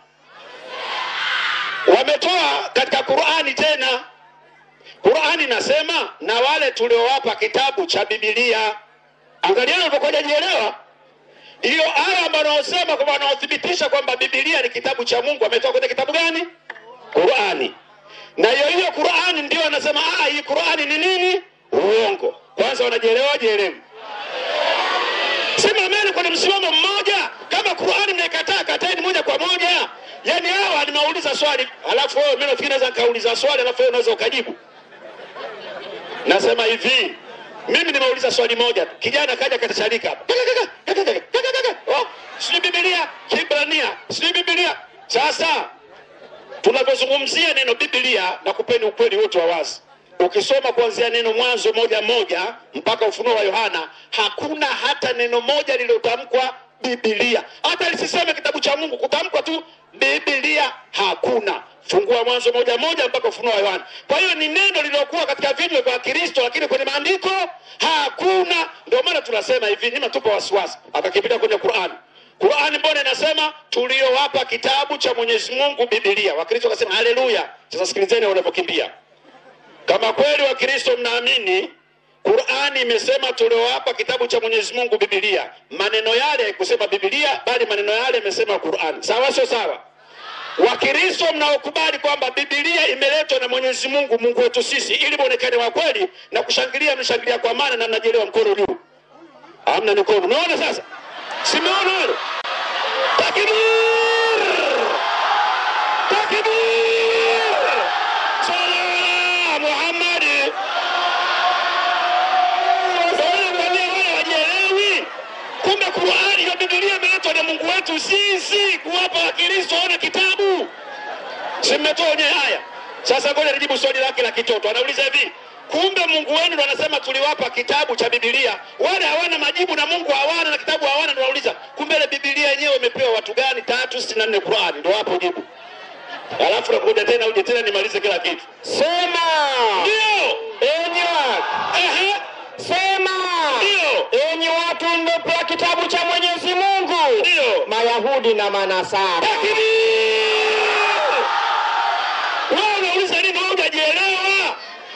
wametoa katika Qur'ani tena. Qur'ani nasema na wale tuliowapa kitabu cha Biblia. Angalieni unapokuwa hajajielewa hiyo aya ambayo wanaosema kwamba wanaothibitisha kwamba Biblia ni kitabu cha Mungu ametoka kwenye kitabu gani? Qurani. Na hiyo hiyo Qurani ndio wanasema ah, hii Qurani ni nini? Uongo. Kwanza wanajielewa jielewi. Simameni kwenye msimamo mmoja. Kama Qurani mnaikataa, kateni moja kwa moja. Yaani hawa nimeuliza swali, alafu wewe mimi nafikiri naweza nikauliza swali alafu wewe unaweza ukajibu. Nasema hivi, mimi nimeuliza swali moja tu. Kijana kaja katasharika hapa. Oh, sijui Biblia, Kibrania, sijui Biblia. Sasa tunavyozungumzia neno Biblia na kupeni ukweli wote wa wazi, ukisoma kuanzia neno Mwanzo moja moja mpaka Ufunuo wa Yohana, hakuna hata neno moja lililotamkwa Biblia. Hata lisiseme kitabu cha Mungu, kutamkwa tu Biblia hakuna. Fungua Mwanzo moja moja mpaka Ufunuo wa Yohana. Kwa hiyo ni neno lililokuwa katika vinywa vya Kristo, lakini kwenye maandiko hakuna. Ndio maana tunasema hivi, nyima tupo wasiwasi, akakipita kwenye Qur'ani. Qur'ani mbona inasema tuliowapa kitabu cha Mwenyezi Mungu Biblia. Wakristo wakasema haleluya. Sasa sikilizeni wanavyokimbia. Kama kweli Wakristo mnaamini Qur'ani imesema tuliowapa kitabu cha Mwenyezi Mungu Biblia, maneno yale haikusema Biblia, bali maneno yale yamesema Qur'ani. Sawa, sio sawa? Wakristo mnaokubali kwamba Biblia imeletwa na Mwenyezi Mungu, Mungu wetu sisi, ili muonekane wa kweli na kushangilia, mshangilia kwa maana na mnajielewa, mkono juu. Hamna mikono. Unaona sasa? Simeona hilo? Takbir! Takbir! Sala Muhammad! wajielewi kumbe Qur'ani ya Biblia imeletwa na Mungu wetu sisi kuwapa Wakristo wana kitabu. Si mmetoa wenye haya. Sasa ngoja nijibu swali lake la kitoto. Anauliza hivi, kumbe Mungu wenu ndo anasema tuliwapa kitabu cha Biblia. Wale hawana majibu na Mungu hawana na kitabu hawana, ndo anauliza kumbe ile Biblia yenyewe imepewa watu gani? tatu sitini na nne Qur'ani, ndo hapo jibu. Alafu nakuja tena uje tena nimalize kila kitu. Sema Ndio. enyi watu, Ehe. sema Ndio. enyi watu mliopewa kitabu cha Mwenyezi Mungu, Ndio. Mayahudi na Manasara. Takbir! Wewe unauliza nini? Wewe hujajielewa.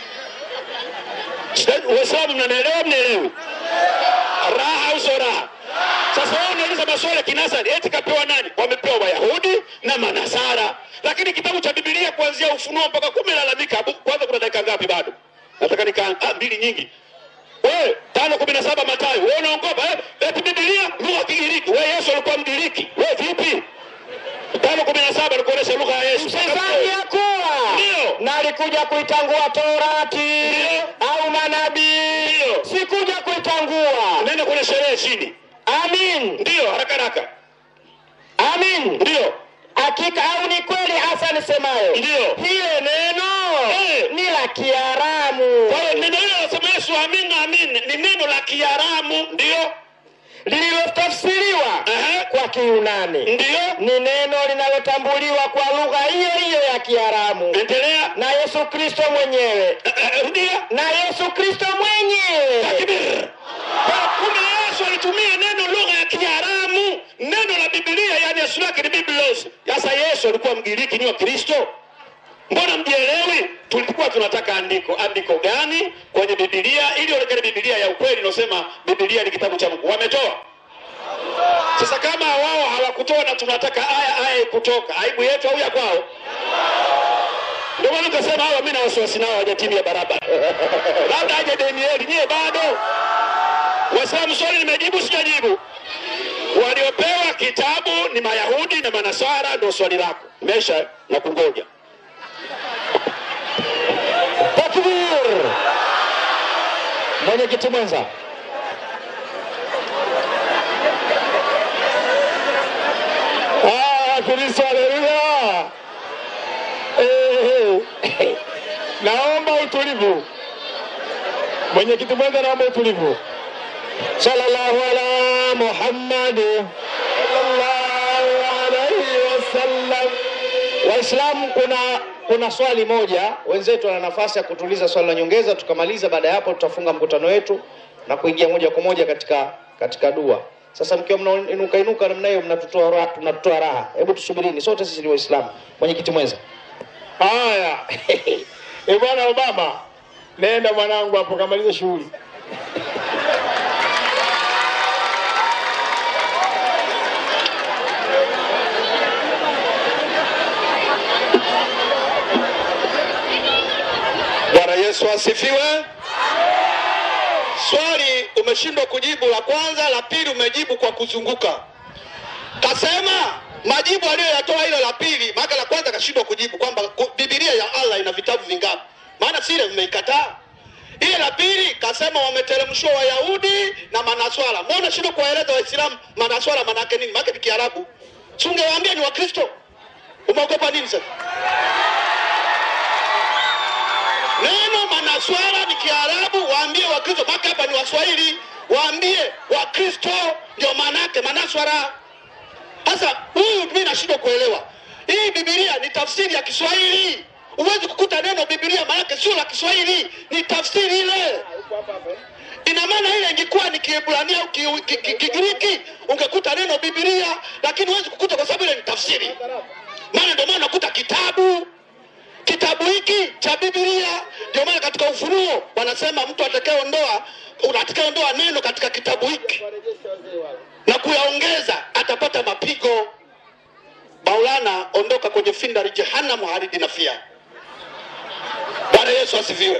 Sasa, Waislamu mnanielewa, mnaelewi? Raha au sio raha? Sasa wewe unauliza maswali ya kinasari, eti kapewa nani? Wamepewa Wayahudi na Manasara, lakini kitabu cha Biblia kuanzia Ufunuo mpaka kumi lalamika. Abu- Kwanza kuna dakika ngapi bado? Nataka nika ah, mbili nyingi. Wewe tano kumi na saba Mathayo, wewe unaongopa eh? Eti Biblia lugha ya Kigiriki. Wewe Yesu alikuwa Mgiriki. Wewe vipi? Tano kumi na saba nikuonesha lugha ya Yesu. Msizani ya kuwa Ndio. na alikuja kuitangua Torati Ndio. au manabii, Ndio. sikuja kuitangua. Nenda kwenye sherehe chini. Amin, Ndio, haraka haraka. amin. Ndio. Hakika au ni kweli hasa nisemayo, Ndio. hile neno Eh. ni la Kiaramu Kwa hiyo neno hilo nasema Yesu amin amin ni neno la Kiaramu, ndio. lililotafsiriwa Ehe. kwa Kiyunani, Ndio. ni neno linalotambuliwa kwa lugha hiyo hiyo ya Kiaramu Endelea. na Yesu Kristo mwenyewe Eh, eh, Rudia. na Yesu Kristo mwenyewe Takbir. Kwa kumbe Yesu alitumia neno lugha ya Kiaramu, neno la Biblia, yani asili yake ni Biblos. Sasa Yesu alikuwa Mgiriki, ni wa Kristo. Mbona mjielewi? Tulikuwa tunataka andiko, andiko gani kwenye Biblia ili onekane Biblia ya ukweli inayosema Biblia ni kitabu cha Mungu. Wametoa. Sasa kama wao hawakutoa na tunataka aya aya kutoka, aibu yetu au ya kwao? Ndio maana tukasema hawa, mimi na wasiwasi nao hawajatimia barabara, labda aje Danieli, nyie bado Waislamu. Swali nimejibu sijajibu? Waliopewa kitabu ni Mayahudi na Manasara, ndio swali lako. Mesha na kungoja. Takbir! Mwenyekiti mwenza, Ah, Kristo, haleluya. Eh, eh. Naomba utulivu. Mwenyekiti mwenza, naomba utulivu. sallallahu ala Muhammad Sallallahu alaihi wasallam. Waislamu, kuna kuna swali moja, wenzetu wana nafasi ya kutuliza swali la nyongeza, tukamaliza. Baada ya hapo, tutafunga mkutano wetu na kuingia moja kwa moja katika katika dua. Sasa mkiwa mnainuka inuka namna hiyo, mnatutoa raha, tunatutoa raha. Hebu tusubirini, sote sisi ni Waislamu. Mwenyekiti mwenza, Haya. Eh, bwana Obama, nenda mwanangu hapo kamaliza shughuli. Bwana Yesu asifiwe. Swali umeshindwa kujibu la kwanza, la pili umejibu kwa kuzunguka. Kasema majibu aliyoyatoa hilo la pili, maana la kwanza kashindwa kujibu kwamba ku- Biblia ya Allah ina vitabu vingapi? Maana sile vimeikataa. Ile la pili kasema wameteremshwa Wayahudi na Manaswara. Mbona shida kuwaeleza Waislamu Manaswara manake nini? Maana ni Kiarabu. Si ungewaambia ni Wakristo. Umeogopa nini sasa? Neno Manaswara ni Kiarabu, waambie Wakristo. Maana hapa ni Waswahili, waambie Wakristo ndio manake Manaswara. Sasa huyu mimi nashindwa kuelewa. Hii Biblia ni tafsiri ya Kiswahili. Huwezi kukuta neno Biblia maanake sio la Kiswahili, ni tafsiri ile. Ina maana ile ingekuwa ni Kiebrania au Ki- Ki- Ki- Kigiriki ungekuta neno Biblia, lakini huwezi kukuta kwa sababu ile ni tafsiri. Maana ndio maana unakuta kitabu kitabu hiki cha Biblia. Ndio maana katika Ufunuo wanasema mtu atakayeondoa atakayeondoa neno katika kitabu hiki na kuyaongeza atapata mapigo. Maulana, ondoka kwenye findari jehanamu haridi nafia. Bwana Yesu asifiwe.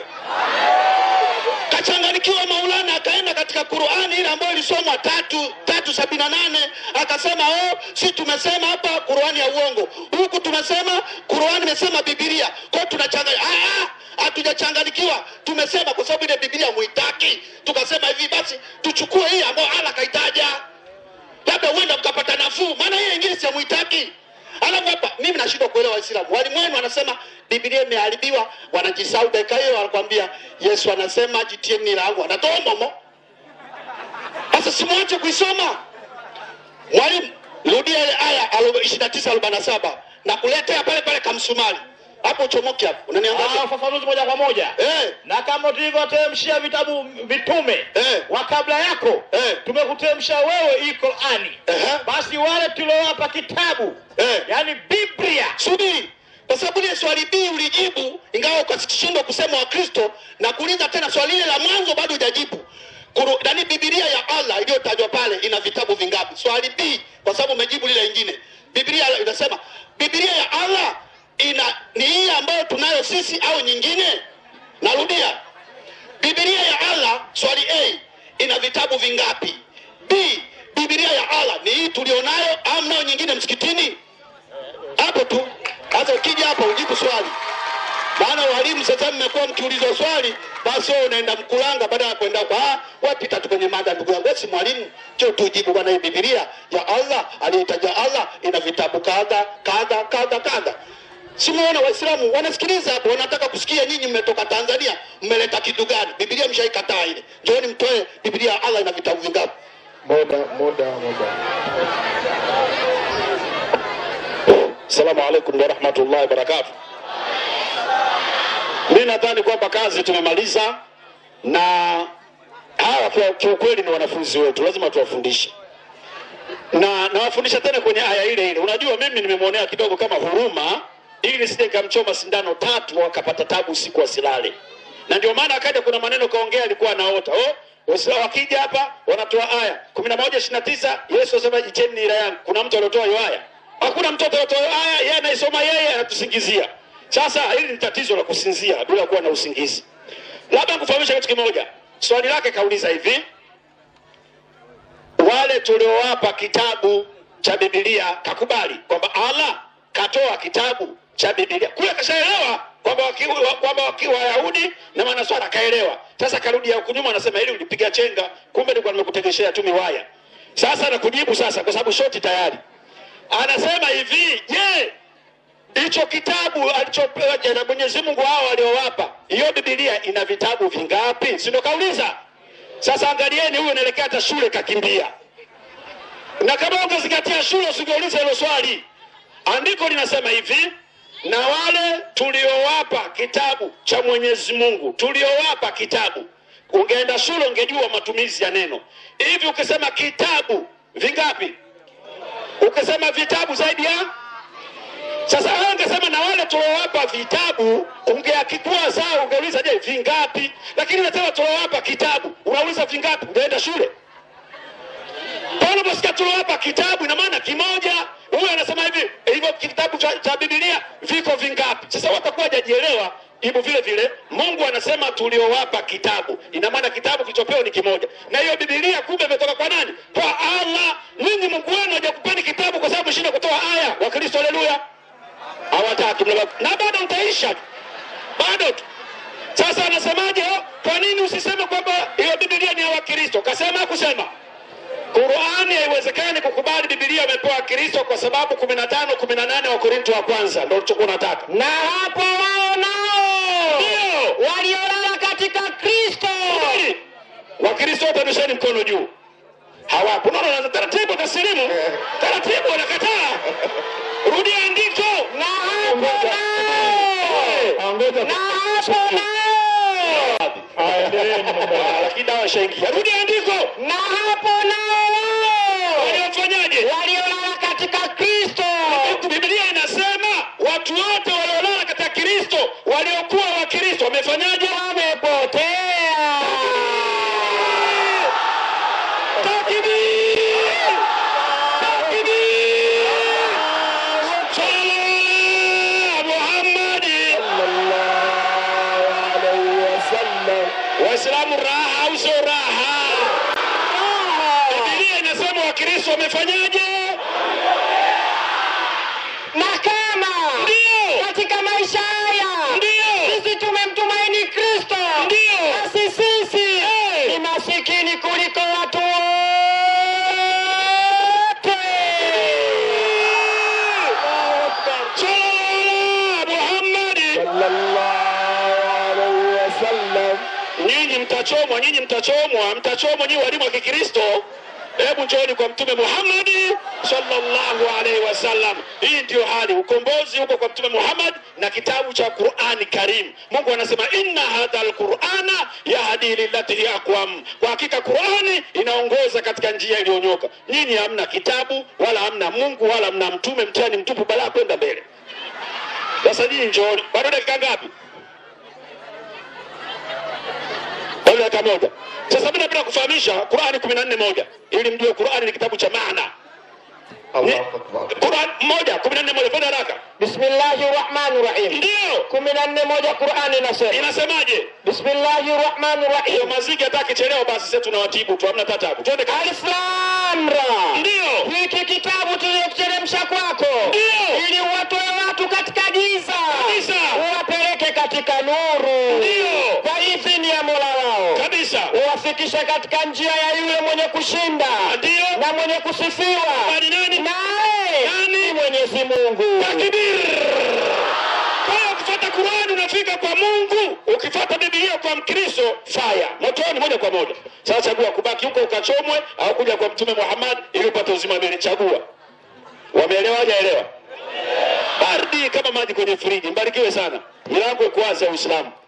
Kachanganikiwa Maulana, akaenda katika Qurani ile ambayo ilisomwa tatu tatu sabini na nane akasema oh, si tumesema hapa Qurani ya uongo, huku tumesema Qurani imesema Biblia. Kwa hiyo tunachanganya. Ah, ah, hatujachanganikiwa, tumesema kwa sababu ile Biblia muitaki, tukasema hivi basi tuchukue hii ambayo Allah kaitaja labda huenda mkapata nafuu, maana hiyo ingine siamuitaki. Alafu hapa mimi nashindwa kuelewa Waislamu, walimu wenu wanasema Biblia imeharibiwa, wanajisahau dakika hiyo, wanakwambia Yesu anasema jitieni langu, wanatoa momo. Sasa simwache kuisoma. Mwalimu, rudia ile aya ishirini na tisa arobaini na saba na kuletea pale pale kamsumari hapo, uchomoke hapo, unaniangalia Ah, ufafanuzi moja kwa moja eh, na kama tulivyoteremshia vitabu vitume Eh. wa kabla yako Eh. tumekuteremsha wewe hii Qurani Ehe. basi wale tuliowapa kitabu eh. yani Biblia subiri kwa sababu ile swali B ulijibu ingawa ukashindwa kusema Wakristo na kuuliza tena swali lile la mwanzo bado hujajibu. Kuru- Nani Biblia ya Allah iliyotajwa pale ina vitabu vingapi? Swali B kwa sababu umejibu lile lingine. Biblia inasema Biblia ya Allah ina ni hii ambayo tunayo sisi au nyingine? Narudia. Biblia ya Allah swali A ina vitabu vingapi? B Biblia ya Allah ni hii tulionayo au mnayo nyingine msikitini? hapo tu. Sasa ukija hapa ujibu swali, maana walimu sasa mmekuwa mkiulizwa swali, basi wewe unaenda mkulanga badala ya kwenda kwa ah, wewe pita tu kwenye mada. Ndugu yangu, wewe si mwalimu, cho tujibu bwana. Hii Biblia ya Allah aliitaja Allah ina vitabu kadha kadha kadha kadha. Simuona Waislamu wanasikiliza hapo, wanataka kusikia nyinyi mmetoka Tanzania, mmeleta kitu gani? Biblia mshaikataa ile. Njooni mtoe Biblia ya Allah ina vitabu vingapi? Muda, muda, muda. Assalamu alaikum warahmatullahi wabarakatuh. Mi nadhani kwamba kazi tumemaliza, na hawa kwa kiukweli ni wanafunzi wetu, lazima tuwafundishe na nawafundisha tena kwenye aya ile ile. Unajua, mimi nimemwonea kidogo kama huruma, ili nisije nikamchoma sindano tatu wakapata tabu usiku wasilale, na ndio maana akaja, kuna maneno kaongea, alikuwa anaota oh, Waislamu wakija hapa wanatoa aya kumi na moja ishirini na tisa Yesu asema icheni nira yangu. Kuna mtu aliotoa hiyo aya? Hakuna mtoto aliotoa hiyo aya, yeye anaisoma yeye, anatusingizia. Sasa hili ni tatizo la kusinzia bila kuwa na usingizi. Labda kufahamisha kitu kimoja, swali lake kauliza hivi wale tuliowapa kitabu cha Biblia kakubali kwamba Allah katoa kitabu cha Biblia kule, kashaelewa kwamba wakiwa kwamba wakiwa Wayahudi na Manaswara kaelewa. Sasa karudi ya kunyuma, anasema ili ulipiga chenga, kumbe nilikuwa nimekutegeshea tu miwaya. Sasa nakujibu sasa, kwa sababu shoti tayari. Anasema hivi, je, hicho kitabu alichopewa na Mwenyezi Mungu hao waliowapa hiyo Biblia ina vitabu vingapi? Si ndo kauliza? Sasa angalieni, huyu anaelekea hata shule kakimbia, na kama ungezingatia shule usingeuliza hilo swali. Andiko linasema hivi, na wale tuliowapa kitabu cha Mwenyezi Mungu, tuliowapa kitabu. Ungeenda shule ungejua matumizi ya neno hivi. Ukisema kitabu vingapi? Ukisema vitabu zaidi ya sasa wewe ungesema na wale tuliowapa vitabu, ungeakikua sawa, ungeuliza je, vingapi? Lakini unasema tuliowapa kitabu, unauliza vingapi? Ungeenda shule? Pale unaposikia tuliowapa kitabu, ina maana kimoja. Huyu anasema hivi, hivyo kitabu cha, cha Biblia viko vingapi? Sasa watakuwa hajajielewa hivyo vile vile Mungu anasema tuliowapa kitabu, ina maana kitabu kilichopewa ni kimoja, na hiyo Biblia kumbe imetoka kwa nani? Kwa Allah. Ninyi Mungu wenu hajakupeni kitabu kwa sababu mshinda kutoa aya. Wakristo, haleluya hawataki mnabaki- na bado mtaisha tu. bado tu. Sasa anasemaje? Kwa nini usiseme kwamba hiyo Biblia ni ya Wakristo? Kasema kusema Qurani haiwezekani kukubali Biblia imepewa Kristo kwa sababu kumi na tano kumi na nane wa Korinto wa kwanza ndio ulichokuwa unataka. na hapo wao nao Ndio waliolala katika Kristo Kweli. Wakristo wote nyesheni mkono juu. Hawapo. Unaona wanaanza taratibu taslimu. Taratibu wanakataa. Rudia andiko. na hapo nao Angoja na hapo nao aendeleeni mambo. Ah, Lakini dawa ishaingia. Rudia andiko. na hapo nao wao Waliofanyaje? waliolala katika Kristo Biblia inasema watu wote waliolala katika Kristo waliokuwa wa Kristo wamefanyaje? wamepotea. Takbir! Takbir! Sala Muhammad! Waislamu raha au sio raha? Biblia inasema Wakristo wamefanyaje? Na kama Ndio. katika maisha haya Ndio. sisi tumemtumaini Kristo, Ndio. basi sisi Eh. ni masikini kuliko watu wote. Sala Muhammad! Nyinyi mtachomwa, nyinyi mtachomwa, mtachomwa nyinyi walimu wa Kikristo. Hebu njooni kwa Mtume Muhammad sallallahu alaihi wasallam. Hii ndiyo hali, ukombozi huko kwa Mtume Muhammad na kitabu cha Qurani Karim. Mungu anasema inna hadha alqurana yahdi lillati hiya aqwam, kwa hakika Qurani inaongoza katika njia iliyonyoka. Nyinyi hamna kitabu wala hamna Mungu wala hamna mtume, mtihani mtupu, balaa kwenda mbele. Sasa nyinyi njooni, bado dakika ngapi? Bado dakika moja. Sasa mimi napenda kufahamisha Qurani kumi na nne moja ili mjue Qurani ni kitabu cha maana. Ni- Qurani moja kumi na nne moja fanya haraka. Bismillahi rahmani rahim. Ndio kumi na nne moja Qurani inasema inasemaje? Bismillahi rahmani Hiyo rahim. maziki hata akichelewa basi sisi tunawatibu tu, hamna tatabu. Twende kazi. Alif Lam Ra. Ndio Hiki kitabu tulichoteremsha kwako Ndio. ili uwatoe watu katika giza Kabisa. uwapeleke katika nuru Ndio. kwa idhini ya Mola wao kabisa. uwafikishe katika njia ya yule mwenye kushinda Ndio. na mwenye kusifiwa Bali nani? naye Nani? ni Mwenyezi Mungu. Takbir! Kwa hiyo ukifuata Qurani unafika kwa Mungu, ukifuata Biblia kwa Mkristo fire motoni moja kwa moja. Sasa chagua kubaki huko ukachomwe au kuja kwa Mtume Muhammad ili upate uzima milele. Chagua. Wameelewa hajaelewa? Baridi kama maji kwenye friji. Mbarikiwe sana. Milango iko wazi ya Uislamu.